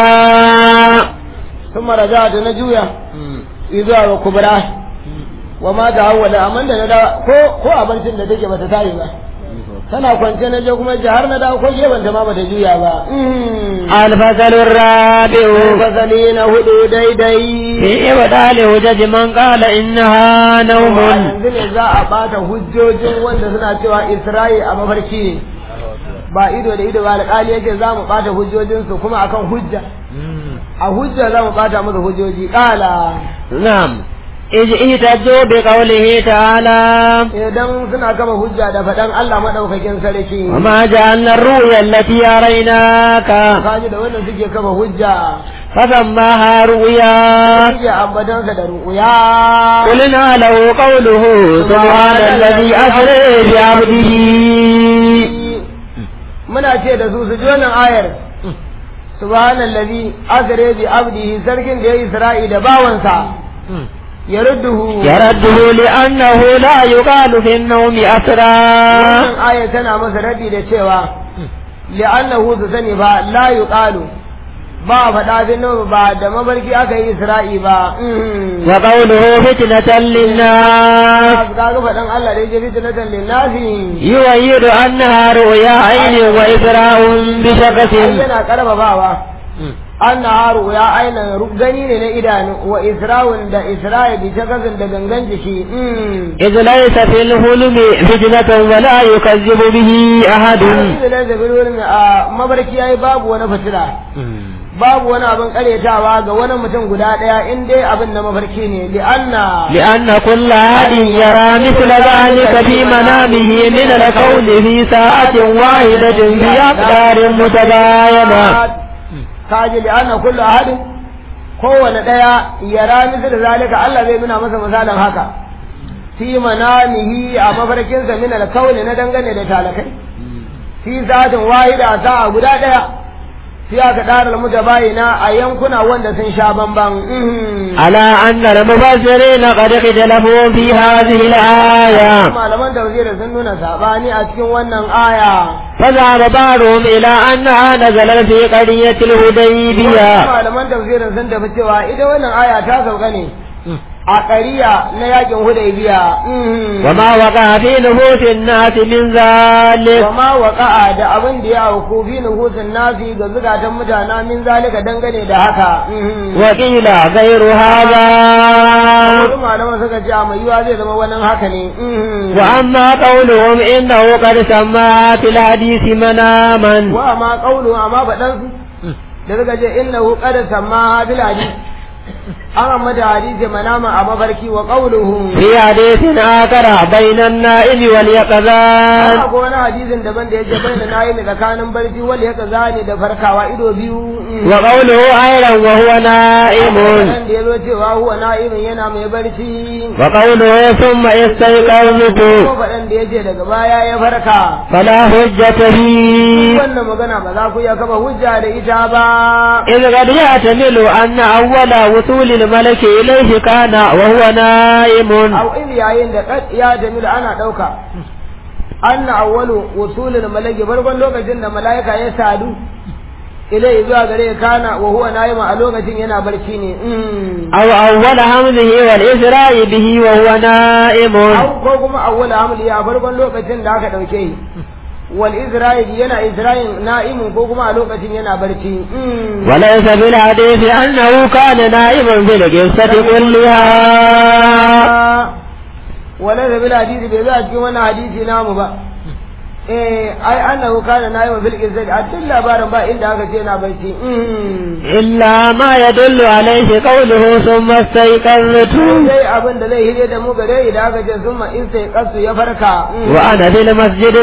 ثم رجعت نجويا izuwa wa kubra wa ma da hawala amma da na da ko ko abincin da take bata tayi ba tana kwance na je kuma ji har na da ko geban ta ma bata juya ba الفصل الرابع fasali na hudu daidai في إبطال حجج من قال إنها نوم yanzu ne za a bata hujjojin wanda suna cewa Isra'i a mafarki ne ba ido da ido ba alƙali yake za mu bata hujjojinsu kuma akan hujja a hujja za mu bata musu hujjoji ƙala نعم إذ اهتجوا بقوله تعالى idan suna kama hujja da faɗan Allah maɗaukakin sarki وما جعلنا الرؤيا التي أريناك kaji da wannan suke kama hujja فسماها رؤيا suke ambatansa da ru'uya قلنا له قوله سبحان الذي أسرى بعبده muna ce da su su ji wannan ayar subhanallazi asra bi abdihi sarkin da ya isra'i da bawansa ya rudduhu يرده لأنه لا يقال في النوم أسرى wannan ayar tana masa raddi da cewa li'annahu su sani ba la yuqalu ba faɗa fi nau ba da mabarki aka yi isra'i ba وقوله فتنة للناس kaga faɗan Allah da yake fitnatan linnasi يؤيد أنها رؤيا عين وإسراء بشخص ai yana karfafawa anna haru ya aina gani ne na idanu wa isra'un da isra'i bi shakasin da gangan jiki إذ ليس في الحلم فتنة ولا يكذب به أحد da da zabirin a mabarki yayi babu wani fitila babu wani abin karyatawa ga wani mutum guda daya in dai abin na mafarki ne li anna لأن كل أحد يرى مثل ذلك في منامه من الكون في ساعة واحدة بأقدار متباينة kaji li anna kullu ahadin kowane daya yara misal zalika Allah zai nuna masa misalin haka fi manamihi a mafarkinsa min alkauni na dangane da talakai fi zatin wahida sa'a guda daya sai aka ɗara mutabayina a yankuna wanda sun sha bamban mhm. على أن المفسرين قد اختلفوا في هذه الآية malaman tafsiri sun nuna sabani a cikin wannan aya فذهب بعضهم إلى أنها نزلت في قرية Wasu الهديبية malaman tafsirin sun tafi cewa ita wannan aya ta sauka ne a ƙariya na yakin hudaybiya mhm. وما وقع في نفوس الناس من ذلك wama waƙa'a da abin da ya auku fi nuhusin nasi ga zukatan mutana min zalika dangane da haka mhm. وقيل غير هذا wasu malaman suka ce a mai yiwa zai zama wannan haka ne mhm. وأما قولهم إنه قد سمى في الحديث مناما wa ma qawlu amma faɗan su da suka ce innahu qad samma bil hadith an amma da hadisi manama a mafarki wa qawluhu في حديث آخر بين النائم واليقظان Ana ko wani hadisin daban da yake bayyana nayi ne tsakanin barci wal yaka zani da farkawa ido biyu وقوله أيضا وهو نائم nan da yazo cewa huwa na'imin yana mai barci وقوله ثم استيقظت ko faɗan da yace daga baya ya farka فلا حجة فيه wannan magana ba za ku iya kaba hujja da ita ba إذ قد يحتمل أن أول وصول الملك إليه كان وهو نائم aw in yayin da kad ya jamilu ana dauka anna awwalu wusulil malaki farkon lokacin da malaika ya sadu ilai zuwa gare kana wa huwa naima a lokacin yana barci ne mm. أو أول حمله والإسراء به وهو نائم aw ko kuma awwal hamli a farkon lokacin da aka dauke shi wal isra'il yana isra'il na'imun ko kuma a lokacin yana barci mm. وليس في الحديث أنه كان نائما في القصة كلها wala da bil hadisi bai za a cikin wannan hadisi namu ba eh ai annahu kana na'iman fil qissati a cikin labarin ba inda aka ce yana barci mm. إلا ما يدل عليه قوله ثم استيقظت sai abin da zai hire da mu gare idan aka ce summa in sai kasu ya farka وأنا في المسجد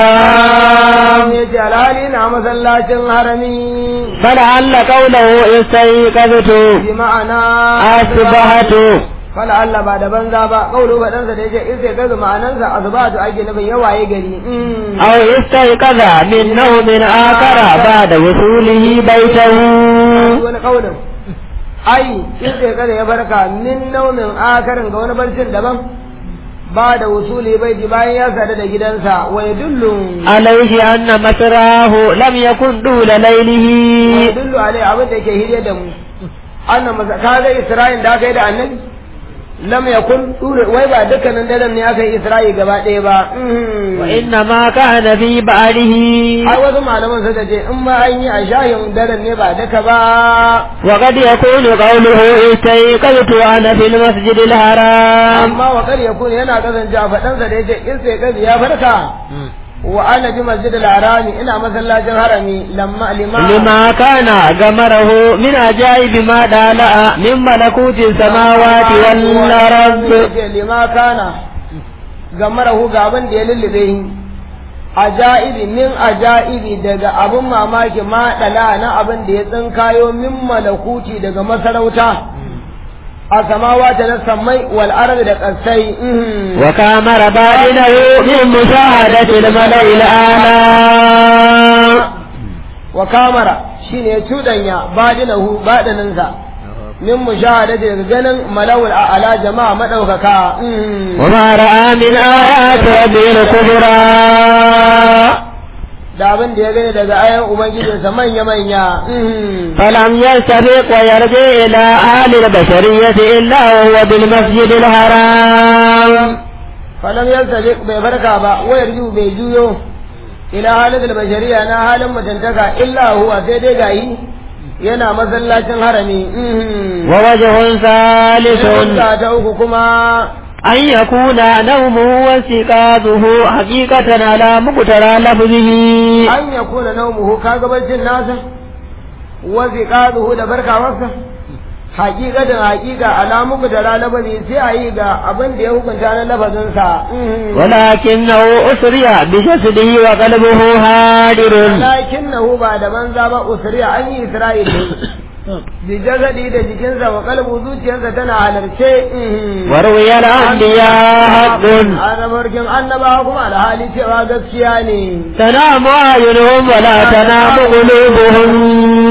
الحرام ya ce alhali na masallacin harami فلعل قوله استيقظت bi ma'ana أصبحت fala Allah ba da banza ba kaulu faɗansa da ya ce in sai kasu ma'anansa azbatu ake nufin yawaye gari أو استيقظ من نوم آخر بعد وصوله بيته wani kaulin ai in sai kasu ya farka min naumin akarin ga wani barcin daban ba da wusuli bai ji bayan ya sadu da gidansa wa yadullu عليه أن مسراه لم يكن طول ليله yadullu alai abin da ke hirye da mu annan masa kaga isra'il da aka yi da annabi lam yakun dure wai ba dukkanin daren ne aka yi isra'i gaba ɗaya ba وإنما كان في بعده ai wasu malaman suka ce in ma an yi a shahin daren ne ba duka ba وقد يكون قوله استيقظت وأنا في المسجد الحرام amma wa kar yakun yana kasance a faɗansa da yace in sai kazi ya farka wa ana bi masjid al-harami ina masallacin harami lamma lima لما كان غمره من عجائب ما دالأ من ملكوت السماوات والأرض Yace lima kana gamarahu ga abin da ya lullube shi ajaibi min ajaibi daga abin mamaki ma dala na abin da ya tsinkayo min malakuti daga masarauta a samawata na sammai wal ardi da kasai وكامر باطنه من مشاهدة الملأ الأعلى wa kamara shine ya cudanya badinahu badaninsa min mushahadati daga ganin malawul a'la jama'a madaukaka وما رأى من آيات ربه الكبرى da abin da ya gani daga ayan ubangijinsa manya-manya فلم يستفق ويرجع إلى أهل البشرية إلا وهو بالمسجد الحرام falam yaltabiq bai farka ba wayar ju bai juyo ila halin bashariya na halin mutuntaka illa huwa sai dai gayi yana masallacin harami ووجه ثالث Fuska ta uku kuma أن يكون نومه واستيقاظه حقيقة على مقترى لفظه an ya kuna naumuhu kaga barcin nasa wa ziqaduhu da barkawarsa haƙiƙatan haƙiƙa alamu da lalabazi sai a yi ga abin da ya hukunta na lafazinsa ولكنه أسري بجسده وقلبه هادر lakinnahu ba da banza ba usriya an yi isra'il bi jazadi da jikinsa wa kalbu zuciyarsa tana halarce وروي الأنبياء حق annabarkin annabawa kuma alhali cewa gaskiya ne تنام أعينهم ولا تنام قلوبهم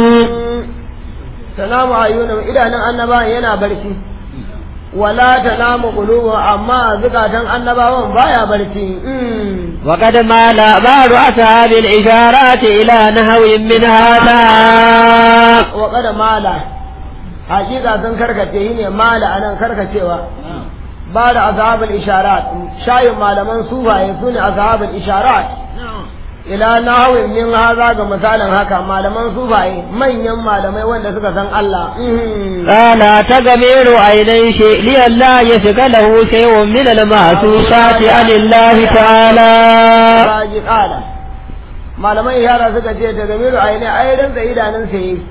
tanamu ayyunum idanun annaba yana barci wala tanamu qulubu amma zukatan annabawan baya barci وقد مال بعض أصحاب الإشارات إلى نحو من هذا wa kada mala hakika sun karkace yi ne mala anan karkacewa ba da azhabul isharat shayin malaman sufaye su ne azhabul isharat ila nahawin min haza ga misalin haka malaman sufaye manyan malamai wanda suka san Allah قال تغمير عينيه لئلا يشغله شيء من المحسوسات عن الله تعالى Raji kala malamai yara suka ce ta gamiru a ne ai rinsa idanun sa yi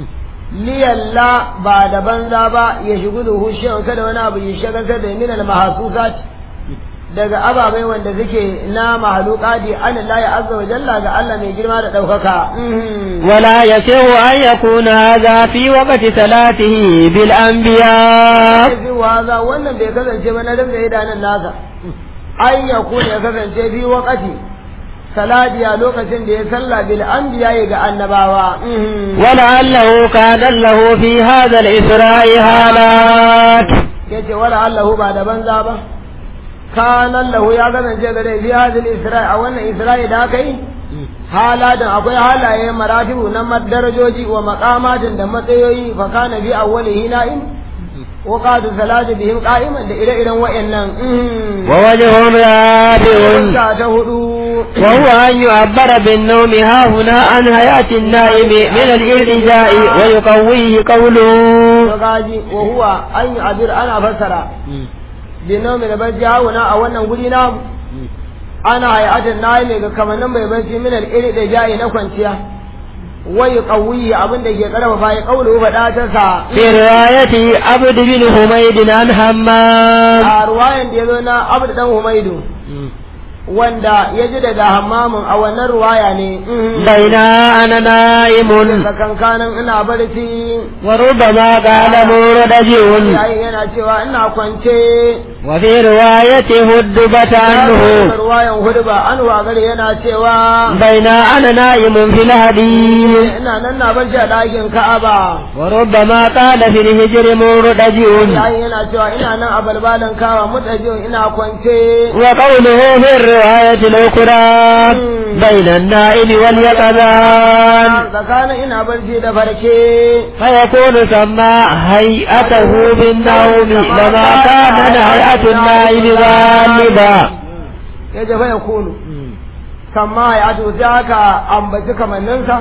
liyalla ba da banza ba ya shigu da hushen kada wani abu ya shagaltar da minal mahasusat daga ababai wanda suke na mahalukati an Allah ya azza wa jalla ga Allah mai girma da ɗaukaka ولا يسع أن يكون هذا في وقت صلاته بالأنبياء fi waza wannan bai kasance ba na rinsa idanun nasa an ya kuna ya kasance fi wakati salati a lokacin da ya salla bil anbiya ga annabawa ولعله كان له في هذا الإسراء حالات yace wala Allahu ba da banza ba kanan lahu ya kasance gare fi hadil isra'i a wannan isra'i da aka yi halatin akwai halaye maratibu na darajoji wa maqamatin da matsayoyi fa kana bi awwalihi na'im wa qadu salati bihim qa'iman da ire-iren wayannan ووجه رابع Fuska ta hudu وهو أن يعبر بالنوم ها هنا عن حياة النائم من الإرتجاء ويقويه قوله gaji wa huwa an yi abir ana fassara binomi da barci hauna a wannan guri namu ana hayatin na ne ga kamannin mai barci min iri da jayi na kwanciya wai kawuyi abin da ke karfafa ya kaulu faɗa ta sa في رواية عبد بن حميد عن حمام a ruwayan da ya zo na abu dan humaidu wanda ya ji daga hammamin a wannan ruwaya ne بين أنا نائم kankanin ina barci وربما قال مردجع yayin yana cewa ina kwance وفي رواية هدبت عنه ruwayan hudu ba an wagare yana cewa بين أنا نائم في الحديث ina nan na barci a ɗakin ka'aba وربما قال في الهجر مردجع yayin yana cewa ina nan a balbalin kawa mutajin ina kwance وقوله في الرواية الأخرى بين النائم واليقظان tsakanin ina barci da farke فيكون سمى هيئته بالنوم لما كان هيئة النائم غالبا ya jafa ya kunu kama ya to sai aka ambaci kamanninsa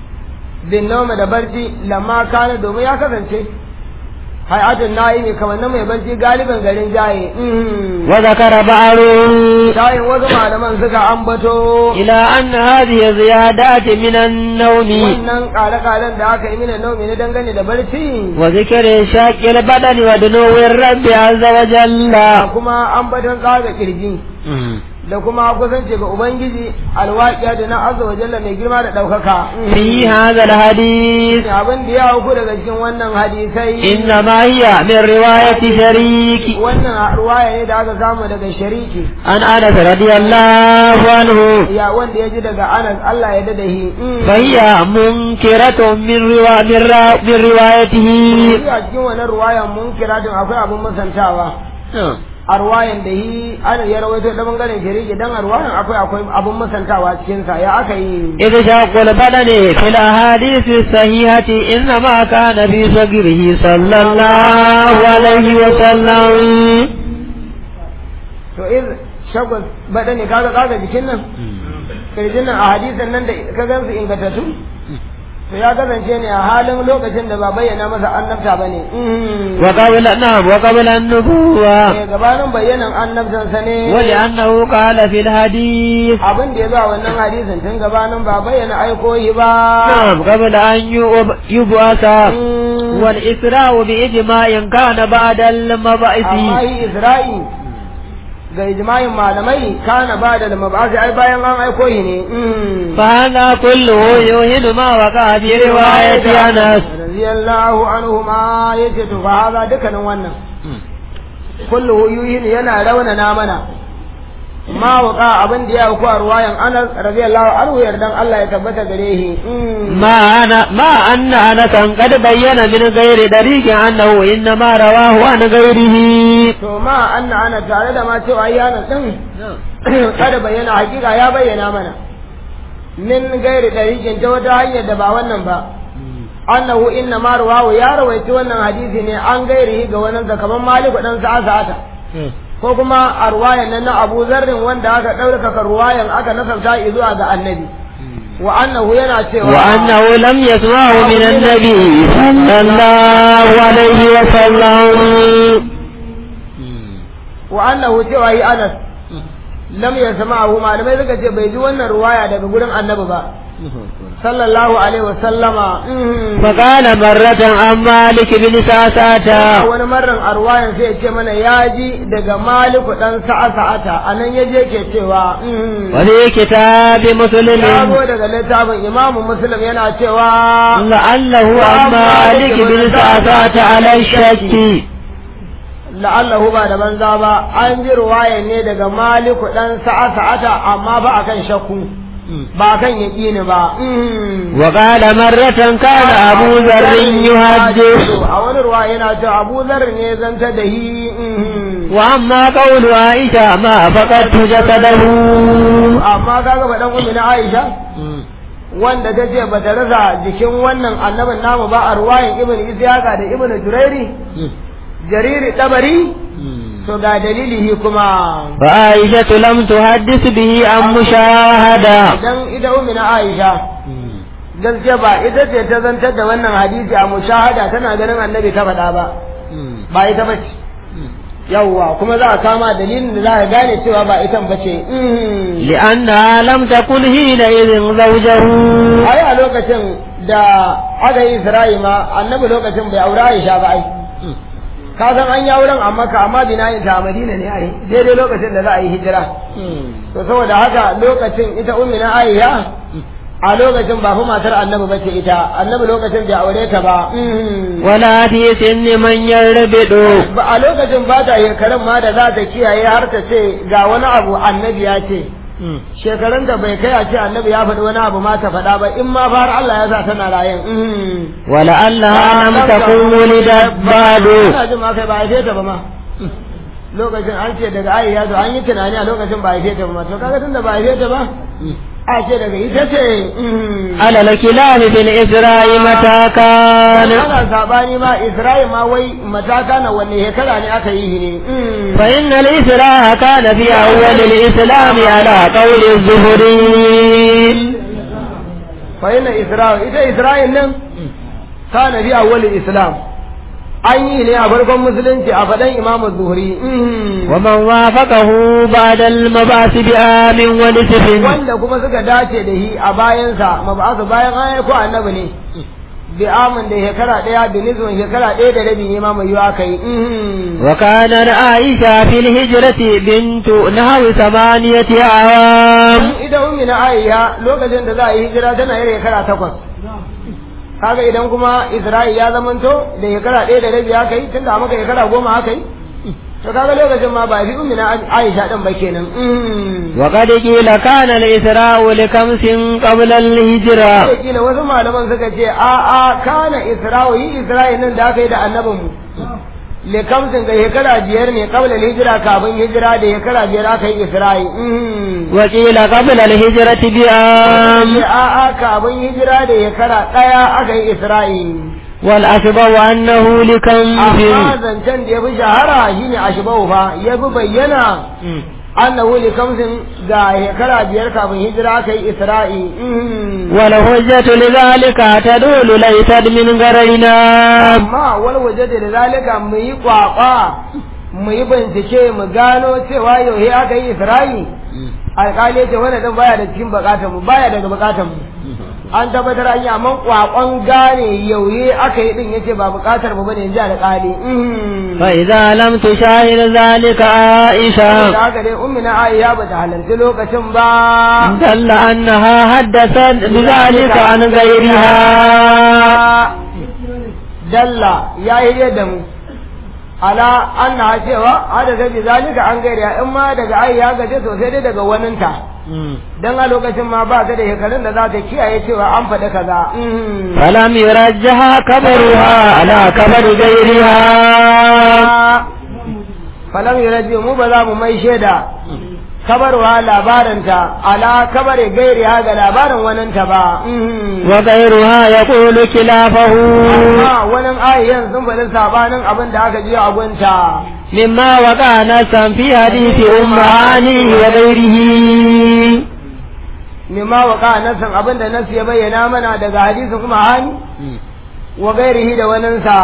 bin noma da barci lamma kana domin ya kasance hayatun na'imi kamannin mai barci galibin garin jaye وذكر بعضهم jayin wasu malaman suka ambato إلى أن هذه زيادات من النوم wannan kare-karen da aka yi mina naumi na dangane da barci وذكر شاك البدن ودنو الرب عز وجل da kuma ambaton tsaga kirji da kuma kusanci ga ubangiji alwaƙiya da na azza wa jalla mai girma da ɗaukaka في هذا الحديث abin da ya auku daga cikin wannan hadisai إنما هي من رواية شريك wannan ruwaya ne da aka samu daga shariki عن أنس رضي الله عنه ya wanda ya ji daga anas Allah ya dada shi فهي منكرة من, روا من, را من روايته a cikin wannan ruwayan mun kira din akwai abin musantawa a ruwayan da yi ana ya rawaito da bangaren shariki dan a ruwayan akwai akwai abin musantawa cikin sa ya aka yi إذ شاق البدن في الأحاديث الصحيحة إنما كان في صغره صلى الله عليه وسلم to iz shagwas bada ne kaga kaga jikin nan kirjin nan a hadisan nan da ka gansu ingantattu to ya kasance ne a halin lokacin da ba bayyana masa annabta ba ne وقبل نعم وقبل النبوة gabanin bayyanan annabtansa ne ولأنه قال في الحديث abin da ya zo a wannan hadisin tun gabanin ba bayyana aikohi ba نعم قبل أن يب- يبعث Mm. والإسراء بإجماع كان بعد المبعث amma yi isra'i ga ijma'in malamai kana ba da mabasi ai bayan an aiko shi ne فهذا كله يوهن ما وقع في رواية أنس radiyallahu anhu ma yace to fa haza dukkanin wannan kullu yuhin yana raunana mana ma waka abin da ya auku a ruwayan Anas radiyallahu anhu yardan Allah ya tabbata gare shi ما أنا ما أن أنسا قد بين من غير طريق أنه إنما رواه عن غيره to ma anna ana tare da ma cewa yana din kada bayyana hakika ya bayyana mana min gairi dariqin ta wata hanyar da ba wannan ba annahu inna ma rawahu ya rawaiti wannan hadisi ne an gairihi ga wannan sa kaman maliku dan sa'a sa'ata ko kuma a ruwayan nan na Abu Zarrin wanda aka ɗaukaka ruwayan aka nasabta zuwa ga annabi wa annahu yana cewa وأنه لم يسمعه من النبي صلى الله عليه وسلم wa annahu cewa yi Anas lam yasma'ahu malamai suka ce bai ji wannan ruwaya daga gurin annabi ba sallallahu alaihi wa sallama فقال مرة عن مالك بن ساساتا wani marran a ruwayan sai ya ce mana ya ji daga maliku dan sa'a sa'ata anan ya je ke cewa وفي كتاب ya zo مسلم daga littafin imamu muslim yana cewa لعله عن مالك بن ساساتا على الشك la'allahu ba da banza ba an ji ruwayan ne daga maliku dan sa'a sa'ata amma ba akan shakku ba kan yaƙini ba وقال مرة كان أبو ذر يحدث a wani ruwa yana cewa abu zar ne zanta da hi وأما قول عائشة ما فقدت جسده amma kaga ba dan ummi na Aisha wanda ta ce ba ta rasa jikin wannan annabin namu ba a ruwayan ibn Ishaqa da ibn Jurairi jariri tabari to ga dalilihi kuma وعائشة لم تحدث به عن مشاهدة idan ita ummi na Aisha gaskiya ba ita ce ta zantar da wannan hadisi a mushahada tana ganin annabi ta faɗa ba ba ita bace yawwa kuma za a kama dalilin da za a gane cewa ba ita bace لأنها لم تكن حينئذ زوجه ai a lokacin da aka yi Isra'i ma annabi lokacin bai aure Aisha ba ai ka san an yi auren a Makka amma binayin ta a Madina ne ai daidai lokacin da za a yi hijira to saboda haka lokacin ita ummi na Aisha a lokacin ba fa matar annabi bace ita annabi lokacin bai aure ta ba ولا في سن من يربد ba a lokacin ba ta shekarun ma da za ta kiyaye har ta ce ga wani abu annabi ya ce shekarun da bai kai a ce annabi ya faɗi wani abu ma ta faɗa ba in ma fara Allah ya sa tana rayan ولعلها لم تكن ولدت بعد ina jin ma kai ba haife ta ba ma lokacin an ce daga ayi ya zo an yi tunani a lokacin ba haife ta ba ma to kaga tunda ba haife ta ba a ce daga ita ce على الكلام في الإسراء متى كان ana sabani ma Isra'il ma wai mataka na wanne shekara ne aka yi shi ne فإن الإسراء كان في أول الإسلام على قول الزهري fa yana Isra'il ita Isra'il nan kana bi awwalil Islam an yi ne a farkon musulunci a faɗan Imam Zuhri ومن وافقه بعد المبعث بعام ونصف wanda kuma suka dace da shi a bayansa mabasu bayan an ko annabi ne bi amin da shekara ɗaya da nizon shekara ɗaya da rabi ne ma mai yiwa kai وكان عائشة في الهجرة بنت نحو ثمانية أعوام ita ummi na Aisha lokacin da za a yi hijira tana yin shekara takwas kaga idan kuma Isra'il ya zamanto da shekara ɗaya da rabi aka yi tunda maka shekara goma aka yi to kaga lokacin ma ba fi ummi na Aisha din ba kenan وقد قيل كان الإسراء لكمس قبل الهجرة sai kila wasu malaman suka ce a a kana Isra'il yi Isra'il nan da aka yi da annabin mu le kamsin ga shekara biyar ne kabla hijira kafin hijira da shekara biyar aka yi Isra'il وقيل قبل الهجرة بعام sai a a kafin hijira da shekara ɗaya aka yi Isra'il والأشبه أنه لكمس amma zancen da ya fi shahara shine ashbau fa ya fi bayyana annahu li kamsin ga shekara biyar kafin hijira aka yi Isra'i والحجة لذلك تدل ليست من غرينا amma wal waje da zalika mu yi kwakwa mu yi bincike mu gano cewa yauhe aka yi Isra'i alƙali ya ce wannan dan baya da cikin bukatar mu baya daga bukatar mu an tabbatar an yi amma kwakwan gane yauhe aka yi din yace ba bukatar mu bane ji alƙali فإذا لم تشاهد ذلك عائشة da haka dai ummi na Aisha ba ta halarci lokacin ba دل أنها حدثت بذلك عن غيرها dalla ya yi da mu ala anna cewa hada ta bi zalika an gaira in ma daga ai ya gaje sosai dai daga waninta dan a lokacin ma ba ta da shekarun da za ta kiyaye cewa an faɗi kaza فلم يرجها كبرها على كبر غيرها falam yuraji mu ba za mu mai shaida kabarwa labarinta ala kabare gairiya ga labarin waninta ba وغيرها يقول خلافه amma wani ayyan sun faɗi sabanin abin da aka ji a gunta مما وقع نسا في حديث أم هاني وغيره mimma waka nasan abin da nasu ya bayyana mana daga hadisin kuma hani wa gairihi da waninsa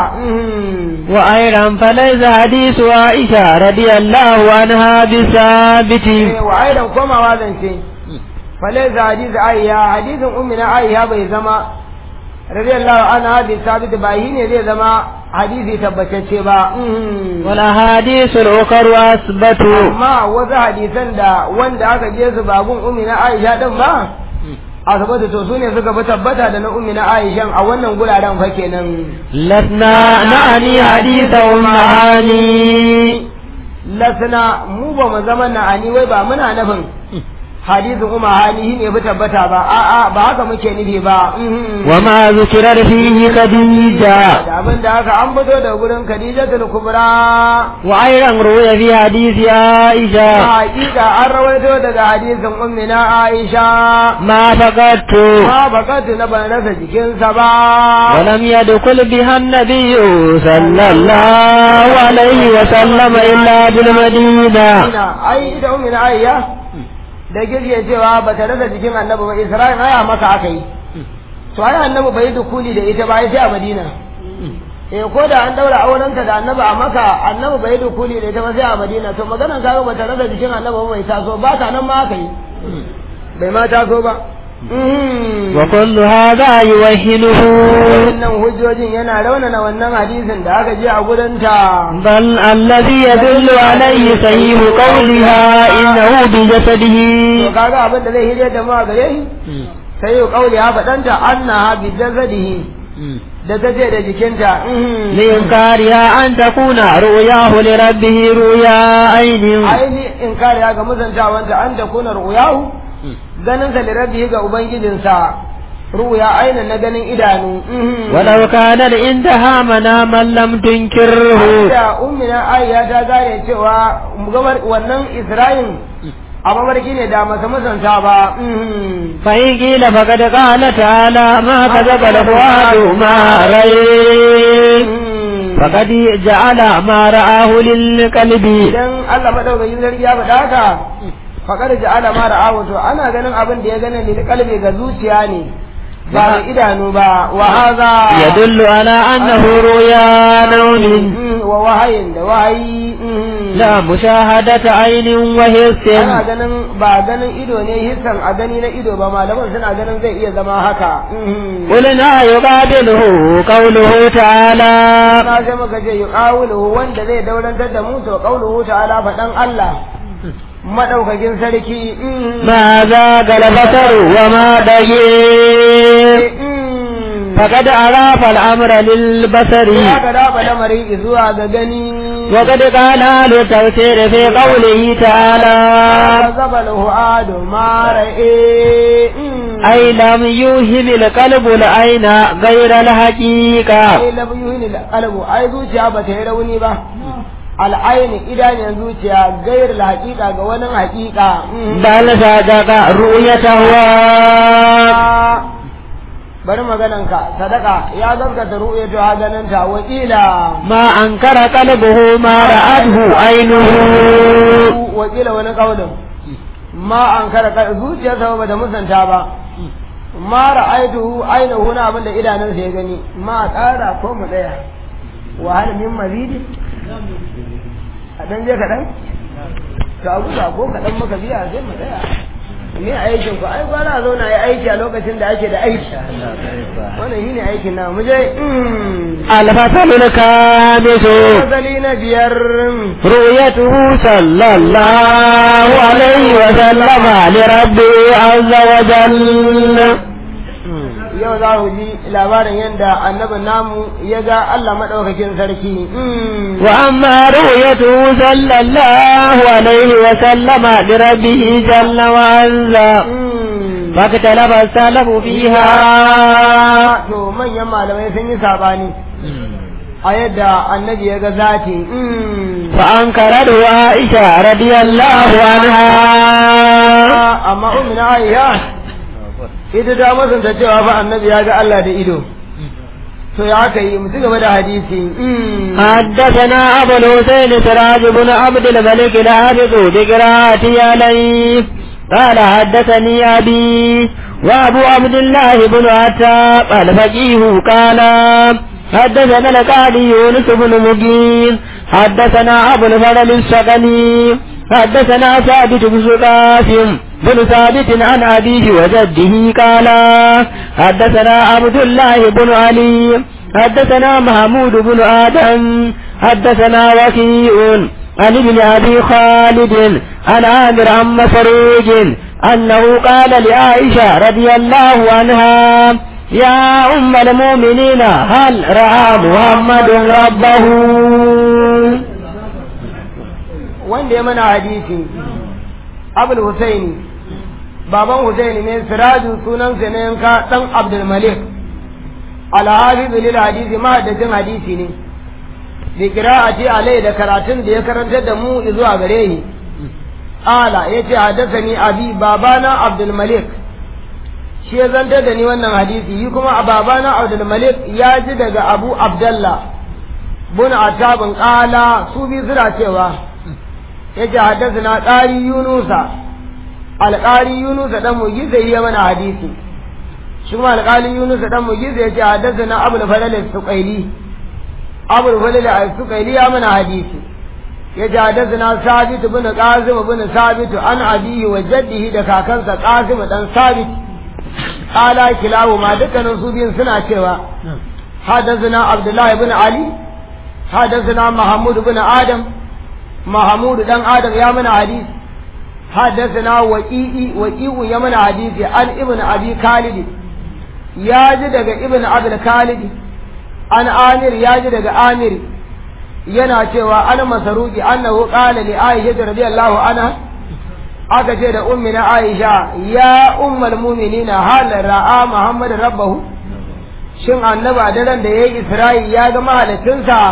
وأيضا فليس حديث عائشة رضي الله عنها بثابت wa aidan komawa zance falaisa hadisi ayya hadisin ummina ayya bai zama radiyallahu anha bi sabit ba shi ne zai zama hadisi tabbatacce ba والأحاديث الأخرى أثبت amma wasu hadisan da wanda aka je su bagun ummina aisha din ba asibiti to su ne suka fi tabbata da na ummina aishan a wannan guraren fa kenan لسنا نعني حديث أم هاني lasna mu ba mu zama na ani wai ba muna nufin hadisin umma hali ne fi tabbata ba a'a ba haka muke nufi ba وما ذكر فيه خديجة da abin da aka an fito da gurin Khadijatul Kubra وأيضا روي في حديث a عائشة hakika an rawaito daga hadisin ummina Aisha ما فقدت ma bakatu na ban rasa jikinsa ba ولم يدخل بها النبي صلى الله عليه وسلم إلا بالمدينة ina ai ita ummina Aisha da girge cewa ba ta rasa jikin annabi ba Isra'il aya maka aka yi to ai annabi bai dukuli da ita ba sai a Madina eh ko da an daura aurenta da annabi a maka annabi bai dukuli da ita ba sai a Madina to maganar kaga ba ta rasa jikin annabi ba bai taso ba ta nan ma aka yi bai ma taso ba وكل هذا يوهنه wannan hujjojin yana raunana wannan hadisin da aka je a gudunta بل الذي يدل عليه صحيح قولها إنه بجسده to kaga abin da zai hije da mu a gare shi sai yau kauli ha faɗanta annaha bi jasadihi da ta ce da jikinta لإنكارها أن تكون رؤياه لربه رؤيا عين aini in kare ga muzantawanta an ta kuna ru'yahu ganin sa lirabbihi ga ubangijinsa ru'ya ainin na ganin idanu ولو كان عندها مناما لم تنكره da ummina ayya ta gane cewa gabar wannan isra'in a mamarki ne da masa musanta ba فإن قيل فقد قال تعالى ما كذب الفؤاد ما رأي فقد جعل ما رآه للقلب idan Allah madaukakin sarki ya faɗa haka faƙar ja'ala ma ra'ahu to ana ganin abin da ya gane lil qalbi ga zuciya ne ba da idanu ba wa hadha يدل على أنه رؤيا نوم wa wahayin da wahayi لا مشاهدة عين وحس ana ganin ba ganin ido ne hissan a gani na ido ba malaman suna ganin zai iya zama haka قلنا يقابله قوله تعالى na sai muka ce yuqawluhu wanda zai daurantar da mu to qawluhu ta'ala faɗan Allah madaukakin sarki ما ذاق البصر وما دقيق فقد أضاف الأمر للبصر ya ga raba lamarin zuwa ga gani وقد قال أهل التفسير في قوله تعالى zaba adu ma ra'i أي لم يوهم القلب العين غير الحقيقة ai lam yuhini alqalbu ai zuciya ba ta yi rauni ba al'aini idanun zuciya gair la haqiqa ga wani haqiqa بل صدق رؤيته bari maganan ka sadaka ya gaskata ru'yatu ha ganin ta wakila ما أنكر قلبه ما رأته عينه wakila wani kaulin ma an kara ka zuciya sa ba da musanta ba ma ra'aytuhu ainihu na abin da idanunsa ya gani ma ƙara ko mu tsaya wa hal min mazidi a dan je kaɗan ka abu ka ko kaɗan maka biya sai mu tsaya me aikin ku ai gwara zo na yi aiki a lokacin da ake da aiki wannan shine aikin na mu je الفصل الخامس asali na biyar رؤيته صلى الله عليه وسلم لربه عز وجل yau za ku ji labarin yadda annabin namu ya ga Allah maɗaukakin sarki وأما رؤيته صلى الله عليه وسلم لربه جل وعلا فاختلف السلف فيها to manyan malamai sun yi sabani a yadda annabi ya ga zati فأنكرته عائشة رضي الله عنها amma umina aisha ita ta masanta cewa fa annabi ya ga Allah da ido to ya aka yi mu ci gaba da hadisi حدثنا أبو الحسين سراج بن عبد الملك الحافظ بقراءته عليه قال حدثني أبي وأبو عبد الله بن عتاب الفقيه قال حدثنا القاضي يونس بن مجين حدثنا أبو الفضل السقني حدثنا ثابت بن قاسم بن ثابت عن أبيه وجده قال حدثنا عبد الله بن علي حدثنا محمود بن آدم حدثنا وكيء عن ابن أبي خالد عن عامر عن مسروج أنه قال لعائشة رضي الله عنها يا أم المؤمنين هل رأى محمد ربه wanda ya mana hadisi abul husaini baban husaini ne siraju sunansa ne yanka dan abdul malik alhafiz lil hadisi mahaddacin hadisi ne bi qira'ati alai da karatun da ya karantar da mu zuwa gare ni ala yace hadathani abi babana abdul malik shi ya zantar da ni wannan hadisi yi kuma a babana abdul malik ya ji daga abu abdallah bun atabin kala su bi suna cewa yace hadathana qari yunusa alqari yunusa dan mugiza ya mana hadisi shi kuma alqali yunusa dan mugiza yace hadathana abul fadl as-suqaili abul fadl as-suqaili ya mana hadisi yace hadathana sabit ibn qasim ibn sabit an abihi wa jaddihi da kakansa qasim dan sabit qala kilawu ma dukkanin su biyun suna cewa hadathana abdullahi ibn ali hadathana mahmud ibn adam محمود دان آدم يا من حديث حدثنا وقيئي وقيء يا من حديث عن ابن أبي خالد يا جدك ابن أبي خالد عن آمر يا جدك آمر yana cewa an masaruki annahu qala li aisha radiyallahu anha aka ce da ummi na aisha ya ummul mu'minina hal ra'a muhammad rabbahu shin annaba daren da yayi isra'i ya ga mahalicinsa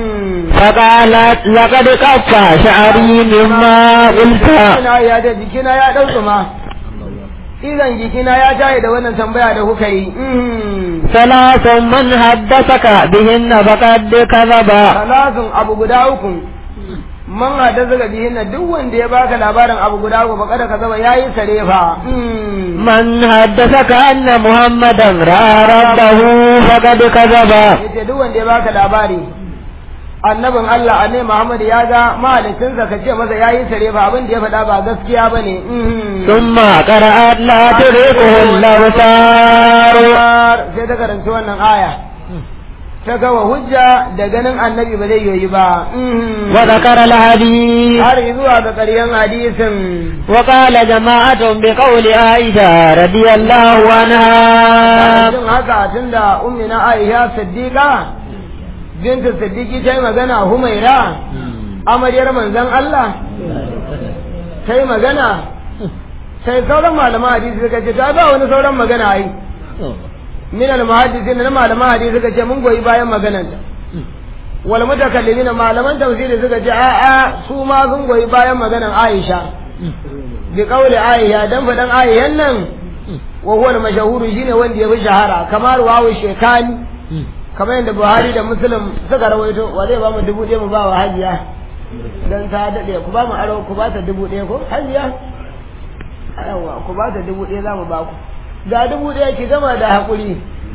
فقالت لقد قفى شعري مما قلت jikina ya da jikina ya ɗauki ma idan jikina ya tayi da wannan tambaya da kuka yi ثلاث من حدثك بهن فقد كذب salasun abu guda uku man hada zaga bihin na duk wanda ya baka labarin abu guda uku baka da ka zama yayi sare fa من حدثك أن محمدا رأى ربه فقد كذب yace duk wanda ya baka labari annabin Allah annabi Muhammad ya ga mahalicinsa ka ce masa yayi sare fa abin da ya faɗa ba gaskiya bane ثم قرأت لا تدركه الأبصار sai ta karanci wannan aya ta gawa hujja da ganin annabi ba zai yoyi ba وذكر الحديث har zuwa ga ƙaryen hadisin وقال جماعة بقول عائشة رضي الله عنها jin haka tunda ummina Aisha Siddiqa binta Siddiqi ta yi magana Humaira amaryar manzon Allah ta yi magana sai sauran malaman hadisi suka ce ta ba wani sauran magana ai min al muhaddisin na malaman hadisi suka ce mun goyi bayan magananta wal mutakallimin malaman tafsiri suka ce a a su ma sun goyi bayan maganan Aisha bi qawli Aisha dan fadan Aishan nan wa huwa al mashhur shine wanda ya fi shahara kamar wawu shekani kamar yadda Buhari da Muslim suka rawaito wa zai ba mu dubu ɗaya mu ba wa hajiya dan ta dade ku ba mu aro ku ba ta dubu ɗaya ko hajiya yawa ku ba ta dubu ɗaya za mu ba ku ga dubu ɗaya ki gama da haƙuri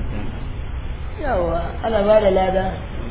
yawa ana ba da lada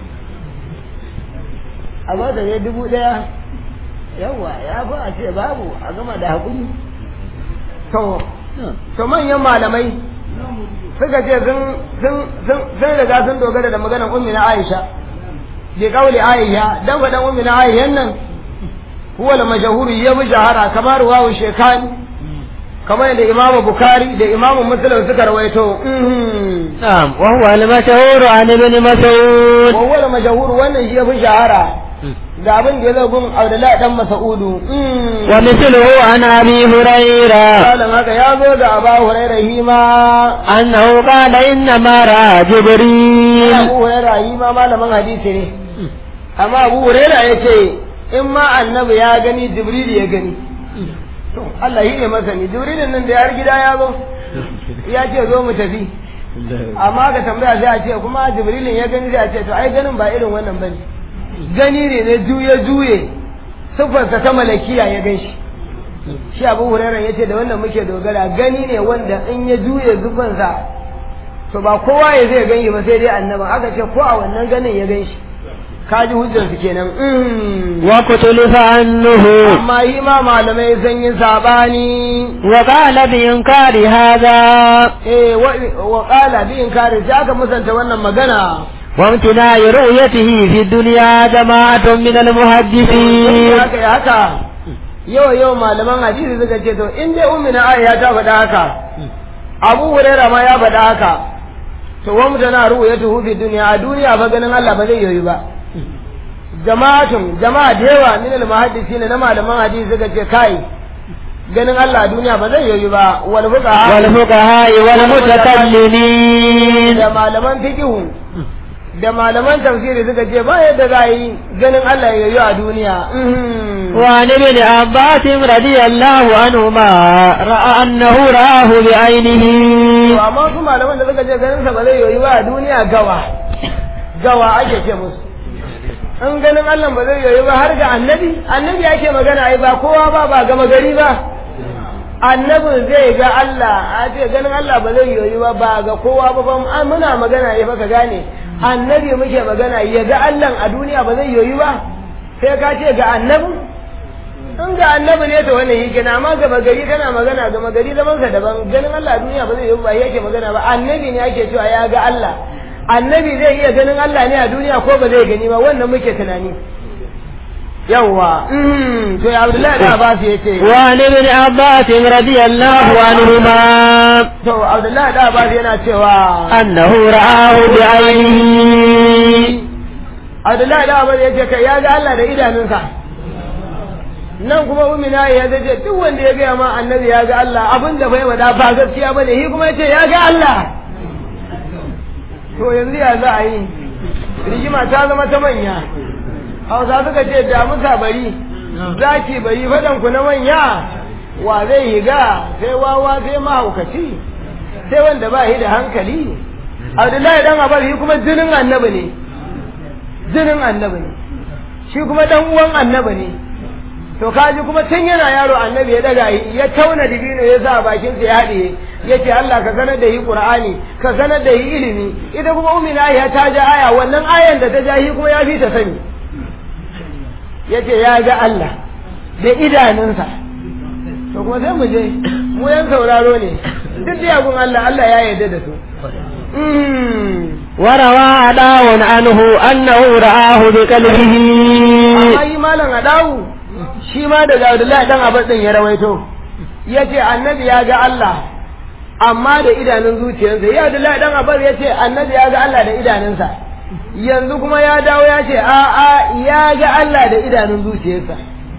a ba ta dubu ɗaya yawa ya fi a ce babu a gama da haƙuri to to manyan malamai suka ce sun sun sun sun riga sun dogara da maganar ummi na Aisha bi kauli Aisha dan faɗan ummi na Aisha nan huwa al-mashhur ya bi shahara kamar wawu shekani kamar yadda imamu bukari da imamu muslim suka rawaito نعم وهو المشهور عن ابن مسعود wawwal mashahur wannan shi ya fi shahara ga abin da ya zo gun Abdullahi dan Mas'udu ومثله عن أبي هريرة Malam haka ya zo ga Aba Hurairah hima أنه قال إنما رأى جبريل Abu Hurairah hima malamin hadisi ne amma Abu Hurairah yace in ma annabi ya gani Jibril ya gani to Allah yi ne masani Jibril nan da yar gida ya zo ya ce zo mu tafi amma ka tambaya sai a ce kuma Jibrilin ya gani sai a ce to ai ganin ba irin wannan bane gani ne na juye juye siffarsa ta malakiya ya gan shi shi abu hurairar ya ce da wannan muke dogara gani ne wanda in ya juye zufansa to ba kowa ya zai gani ba sai dai annaban aka ce ko a wannan ganin ya gan shi kaji hujjarsu kenan mm. واختلف عنه amma yi ma malamai sun yi sabani وقال بإنكار هذا eh wa wa qala bi inkari sai aka musanta wannan magana وامتناع رؤيته في الدنيا جماعة من المحدثين haka ya haka yau yau malaman hadisi suka ce to in dai ummi na Aisha ta faɗa haka Abu Hurairah ma ya faɗa haka to wa mutana ru'yatuhu fi dunya a duniya fa ganin Allah ba zai yoyi ba jama'atun jama'a da yawa min al-muhaddisin na malaman hadisi suka ce kai ganin Allah a duniya ba zai yoyi ba wal fuqaha والفقهاء والمتكلمين da malaman fiqhu da malaman tafsiri suka ce ba yadda za a yi ganin Allah ya yoyi a duniya Mhm. وعن ابن عباس رضي الله عنهما رأى أنه رآه بعينه To amma su malaman da suka ce ganin sa ba zai yoyi ba a duniya gawa gawa ake ce musu in ganin Allah ba zai yoyi ba har ga annabi annabi ake magana ai ba kowa ba ba gama gari ba annabin zai ga Allah a ce ganin Allah ba zai yoyi ba ba ga kowa ba ba an muna magana ya baka gane annabi muke magana ya ga Allah a duniya ba zai yoyi ba sai ka ce ga annabi in ga annabi ne to wannan yake na amma gaba gari kana magana gama gari zaman sa daban ganin Allah a duniya ba zai yi ba yake magana ba annabi ne ake cewa ya ga Allah annabi zai iya ganin Allah ne a duniya ko ba zai gani ba wannan muke tunani yawwa mm, to ya Abdullahi da Abbas yace وعن ابن عباس رضي الله عنهما to Abdullahi da Abbas yana cewa أنه رآه بعينه Abdullahi da Abbas yace kai ya ga Allah da idanunsa nan kuma umina ya zace duk wanda ya gaya ma annabi ya ga Allah abin da bai wada ba gaskiya bane shi kuma yace ya ga Allah to yanzu ya za a yi rigima ta zama ta manya hausa suka ce damusa bari zaki bari fadan ku na manya wa zai higa sai wawa sai mahaukaci sai wanda ba shi da hankali abdullahi dan abar shi kuma jinin annabi ne jinin annabi ne shi kuma dan uwan annabi ne to kaji kuma tun yana yaro annabi ya daga yi ya tauna dibino ya sa bakin sa ya haɗiye ya ce Allah ka sanar da yi Qur'ani ka sanar da yi ilimi ita kuma umina ya ta ja aya wannan ayan da ta ja shi kuma ya fi ta sani ya ce ya ga Allah da idanunsa to kuma sai mu je mu yan sauraro ne duk da yagun Allah Allah ya yarda da su وروى عداو عنه أنه رآه بقلبه amma yi malam adawu shi ma daga Abdullahi dan Abbas din ya rawaito yace annabi ya ga Allah amma da idanun zuciyarsa ya Abdullahi dan Abbas yace annabi ya ga Allah da idanunsa yanzu kuma ya dawo ya ce a a ya ga Allah da idanun zuciyarsa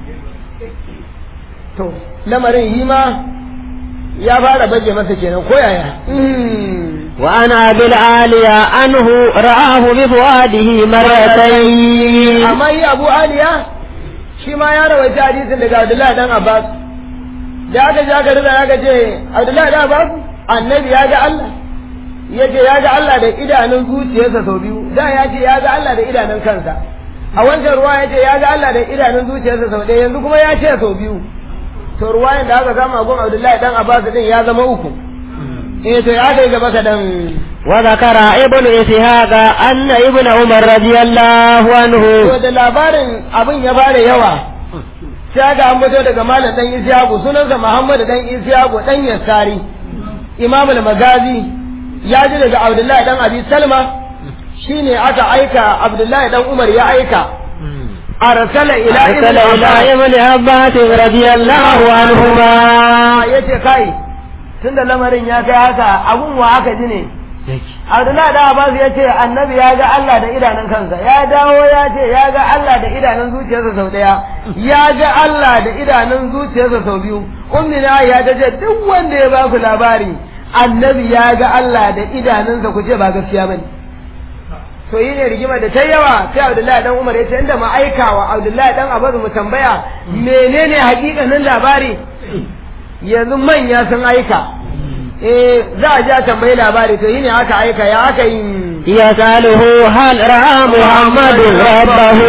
to lamarin yi ma ya fara baje masa kenan ko yaya وعن أبي العالية أنه رآه بفؤاده مرتين amma yi abu aliya shi ma ya rawaita hadisin daga abdullahi dan abbas da aka ji aka rida aka ce abdullahi dan abbas annabi ya ga allah ya ce ya ga allah da idanun zuciyarsa sau biyu da ya ce ya ga allah da idanun kansa a wancan ruwa ya ce ya ga allah da idanun zuciyarsa sau ɗaya yanzu kuma ya ce sau biyu to ruwayan da aka kama gun abdullahi dan abbas din ya zama uku eh to ya kai gaba kadan وذكر ابن إسحاق أن ابن عمر رضي الله عنه to da labarin abin ya fara yawa sai ga an fito daga malam dan Isiyaku sunansa Muhammad dan Isiyaku dan Yassari Imam al-Magazi ya ji daga Abdullahi dan Abi Salma shine aka aika Abdullahi dan Umar ya aika arsala ila أرسل إلى ابن عباس رضي الله عنهما yace kai tunda lamarin ya kai haka abun wa aka ji ne Abdullahi da Abbas ya ce annabi ya ga Allah da idanun kansa ya dawo ya ce ya ga Allah da idanun zuciyarsa sau daya ya ga Allah da idanun zuciyarsa sau biyu ummi na ya ta ce duk wanda ya ba ku labari annabi ya ga Allah da idanunsa ku ce ba gaskiya bane to yi ne rigima da ta yawa sai Abdullahi dan Umar ya ce inda ma aikawa Abdullahi dan Abbas mu tambaya menene hakikanin labari yanzu manya sun aika eh za a ja tambayi labari to yine aka aika ya aka yi yasaluhu hal ra'a muhammadu rabbahu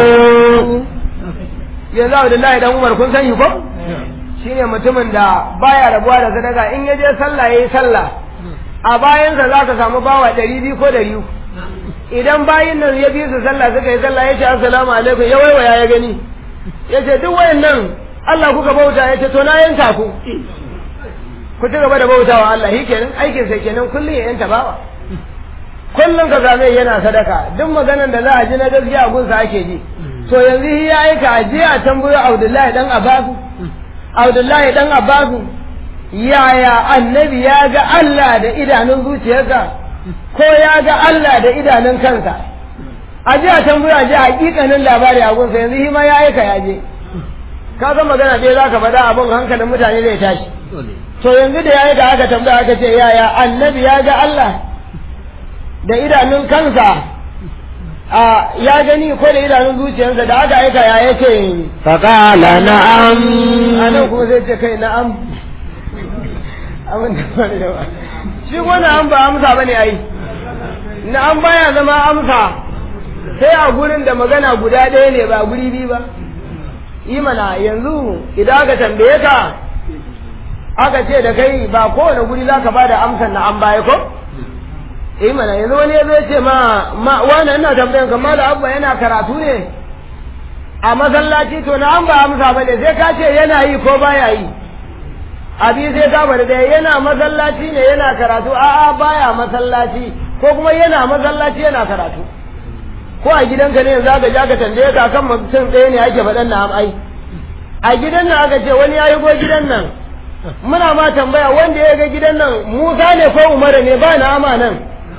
yanzu Abdullahi dan Umar kun sani ko shine mutumin da baya rabuwa da sadaka in ya je sallah yayi sallah a bayansa za ka samu bawa ɗari biyu ko ɗari uku idan bayin nan ya bi su sallah suka yi sallah ya ce assalamu alaikum ya waiwaya ya gani ya ce duk wayannan Allah kuka bauta ya ce to na yanka ku ku ci gaba da bautawa Allah shi kenan aikin sa kenan kullum ya yanta bawa kullum ka same yana sadaka duk maganan da za a ji na gaskiya a gunsa ake ji to yanzu shi ya aika a je a tambayo Abdullahi dan Abbasu Abdullahi dan Abbasu yaya annabi ya ga Allah da idanun zuciyarsa ko ya ga Allah da idanun kansa a je a tambayo a je hakikanin labari a gunsa yanzu shi ma ya aika ya je ka san magana dai za ka faɗa abin hankalin mutane zai tashi to yanzu da ya yi da aka tambaya aka ce yaya annabi ya ga Allah da idanun kansa a ya gani ko da idanun zuciyarsa da aka aika ya yake faqala na'am anan kuma zai ce kai na'am abin da ba da ba shi ko na'am ba amsa bane ai na'am baya zama amsa sai a gurin da magana guda ɗaya ne ba guri biyu ba yi mana yanzu idan aka tambaye ka aka ce da kai ba kowane guri za ka ba da amsar na an baya ko? eh mana yanzu wani ya zai ce ma ma wani ina tambayan ka mala abba yana karatu ne a masallaci to na an ba amsa ba ne sai ka ce yana yi ko baya yi abi sai ka bari da yana masallaci ne yana karatu a'a baya masallaci ko kuma yana masallaci yana karatu ko a gidanka ne za ka ja ka tambaye ka kan mutum ɗaya ne ake faɗan na ai a gidan nan aka ce wani ya yi go gidan nan muna ma tambaya wanda ya ga gidan nan Musa ne ko Umar ne ba na ama nan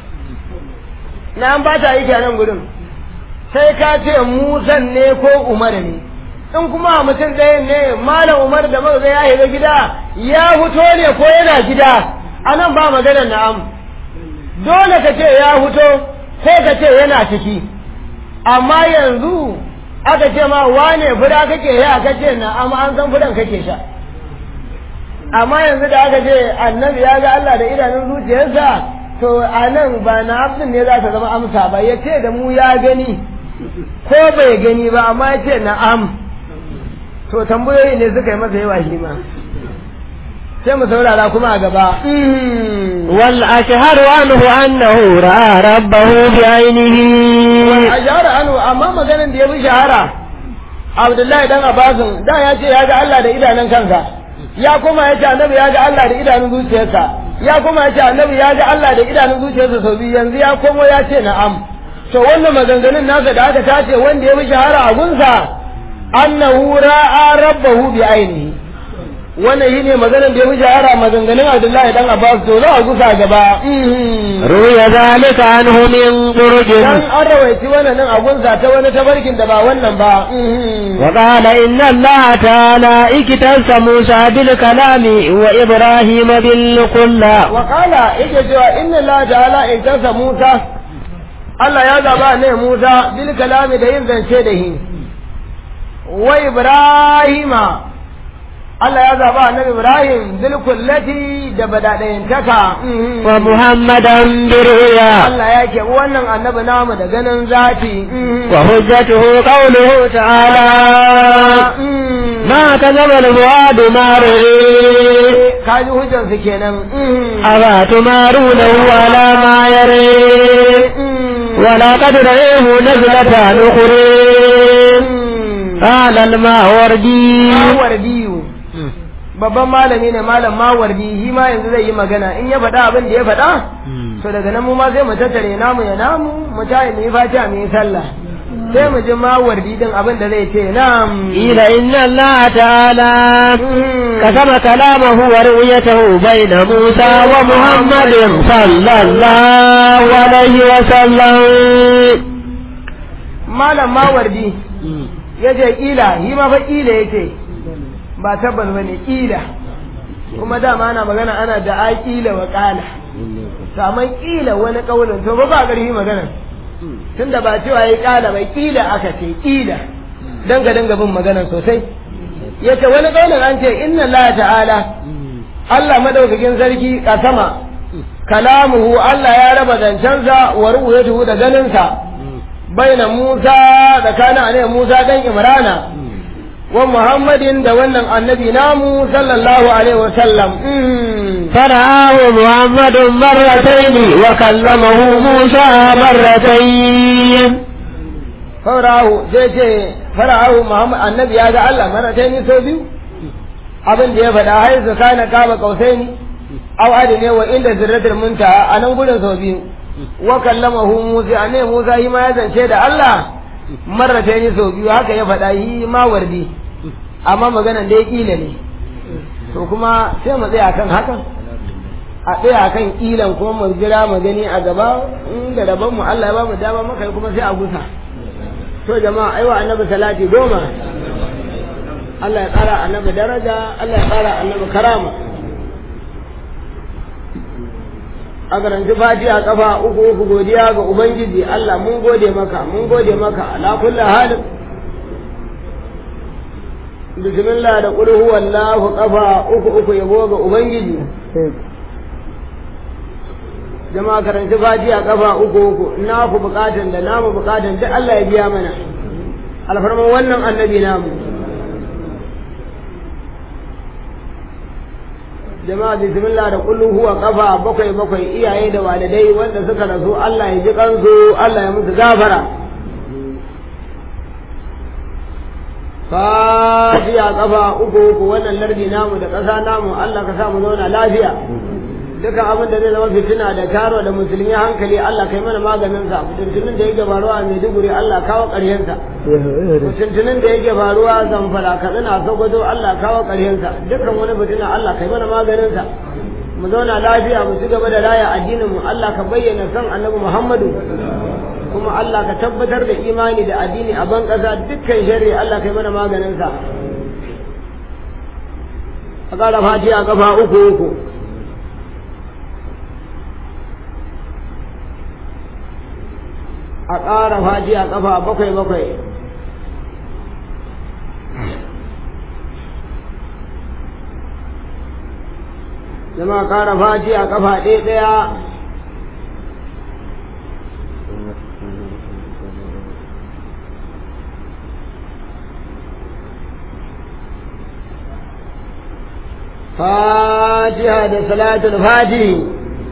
na an ba ta yi nan gudun sai ka ce Musa ne ko Umar ne in kuma mutum ɗaya ne malam Umar da maza ya shiga gida ya fito ne ko yana gida anan ba maganar na'am dole ka ce ya fito ko ka ce yana ciki amma yanzu aka ce ma wane fura kake ya ka ce na'am an san furan kake sha amma yanzu da aka ce annabi ya ga Allah da idanun zuciyarsa to a nan ba na abin ne za ta zama amsa ba ya ce da mu ya gani ko bai gani ba amma ya ce na'am to tambayoyi ne suka yi masa yawa shi ma sai mu saurara kuma a gaba wal ashharu anhu annahu ra'a rabbahu bi ainihi wal ashharu anhu amma maganin da ya fi shahara Abdullahi dan Abbasin da ya ce ya ga Allah da idanun kansa ya kuma ya ce annabi ya ga Allah da idanun zuciyarsa ya kuma ya ce annabi ya ga Allah da idanun zuciyarsa sau biyu yanzu ya komo ya ce na'am to wannan maganganun nasa da aka tace wanda ya fi shahara a gunsa annahu ra'a rabbahu bi ainihi wannan shine maganar da ya fi shahara maganganun Abdullahi dan Abbas to za a gusa gaba ruya zalika anhu min qurjin dan an rawaici wannan nan a gunsa ta wani tabarkin da ba wannan ba وقال إن الله تعالى اكتس موسى بالكلام وإبراهيم بالقلة وقال yake cewa inna Allah ta'ala in kasa Musa Allah ya zaba ne Musa bil kalami da yin zance da shi wa Ibrahima Allah ya zaba annabi Ibrahim bil kullati da badadayin taka ومحمدا برؤيا Allah ya ke wannan annabi namu da ganin zati وحجته قوله تعالى ما كذب الفؤاد ما رئي kaji hujjansu kenan أفا تمارونه على ما يري ولقد رئيه نزلة أخرى قال الماوردي mawardiyu babban malami ne malam mawardi shi ma yanzu zai yi magana in ya faɗa abin da ya faɗa to daga nan mu ma sai mu tattare namu ya namu mu tayi mu yi fatiha mu yi sallah sai mu ji mawardi din abin da zai ce na'am قيل إن الله تعالى قسم كلامه ورؤيته بين موسى ومحمد صلى الله عليه وسلم malam mawardi ya ce kila yi ma fa kila yake ba tabbas bane kila kuma dama ana magana ana da aƙila wa ƙala saman ƙila wani ƙaunin to ba ba ƙarfi magana tunda ba cewa ya ƙala bai ƙila aka ce ƙila danga danga bin magana sosai yace wani ƙaunin an ce inna Allah ta'ala Allah madaukakin sarki kasama kalamuhu Allah ya raba zancensa wa ru'yatuhu da ganinsa baina Musa da kana ne Musa dan Imrana wa Muhammadin da wannan annabi namu sallallahu alaihi wa sallam فرآه محمد مرتين وكلمه موسى مرتين farahu sai ce farahu Muhammad annabi ya ga Allah marataini sau biyu abin da ya faɗa haizu kana kaba kausaini aw adine wa inda zirratul muntaha a nan gurin sau biyu wa kallamahu Musa ne Musa yi ma ya zance da Allah marataini sau biyu haka ya faɗa yi ma wardi amma maganan da ya kila ne to kuma sai mu tsaya kan hakan a tsaya kan kilan kuma mu jira mu gani a gaba in da rabon mu Allah ya ba mu dama maka kuma sai a gusa to jama'a aiwa annabi salati goma Allah ya kara annabi daraja Allah ya kara annabi karama a karanci fatiha kafa uku uku godiya ga ubangiji Allah mun gode maka mun gode maka ala kulli halin bismillah da qul huwallahu kafa uku uku yabo ga ubangiji jama'a karanci fatiha kafa uku uku na ku bukatan da namu bukatan duk Allah ya biya mana alfarman wannan annabi namu jama'a bismillah da kullu huwa kafa bakwai bakwai iyaye da walidai wanda suka rasu Allah ya ji kansu Allah ya musu gafara fatiha kafa uku uku wannan lardi namu da ƙasa namu Allah ka sa mu zauna lafiya dukan abin da zai zama fitina da taro da musulmi hankali Allah kai mana maganin sa fitintunin da yake faruwa a Maiduguri Allah kawo ƙarshen sa fitintunin da yake faruwa a Zamfara Katsina Sokoto Allah kawo ƙarshen sa dukan wani fitina Allah kai mana maganin sa mu zauna lafiya mu ci gaba da raya addinin mu Allah ka bayyana san Annabi Muhammadu kuma Allah ka tabbatar da imani da addini a ban ƙasa dukkan sharri Allah kai mana maganin sa a ƙara fatiha kafa uku uku a ƙara faji a ƙafa bakwai bakwai zama ƙara faji a ƙafa ɗaya ɗaya fatiha da salatul fatihi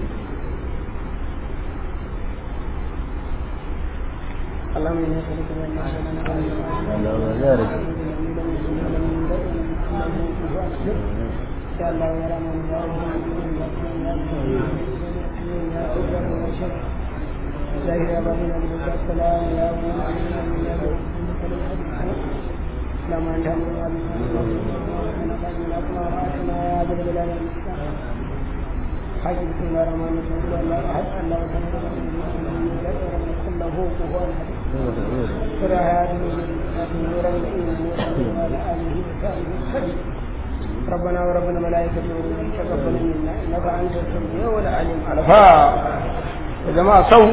اللهم اني اسالك من ان شاء الله يرى من السلام يا لما انت حج بسم الله الرحمن الرحيم الله احد الله كله كفوا احد ربنا وربنا ملائكة تقبل منا انك انت السميع والعليم الفا يا جماعة صوم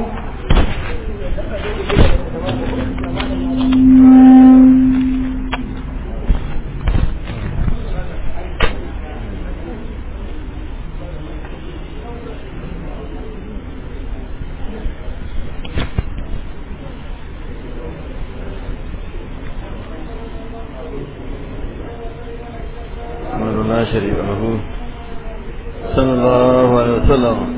لا شريك له صلى الله عليه وسلم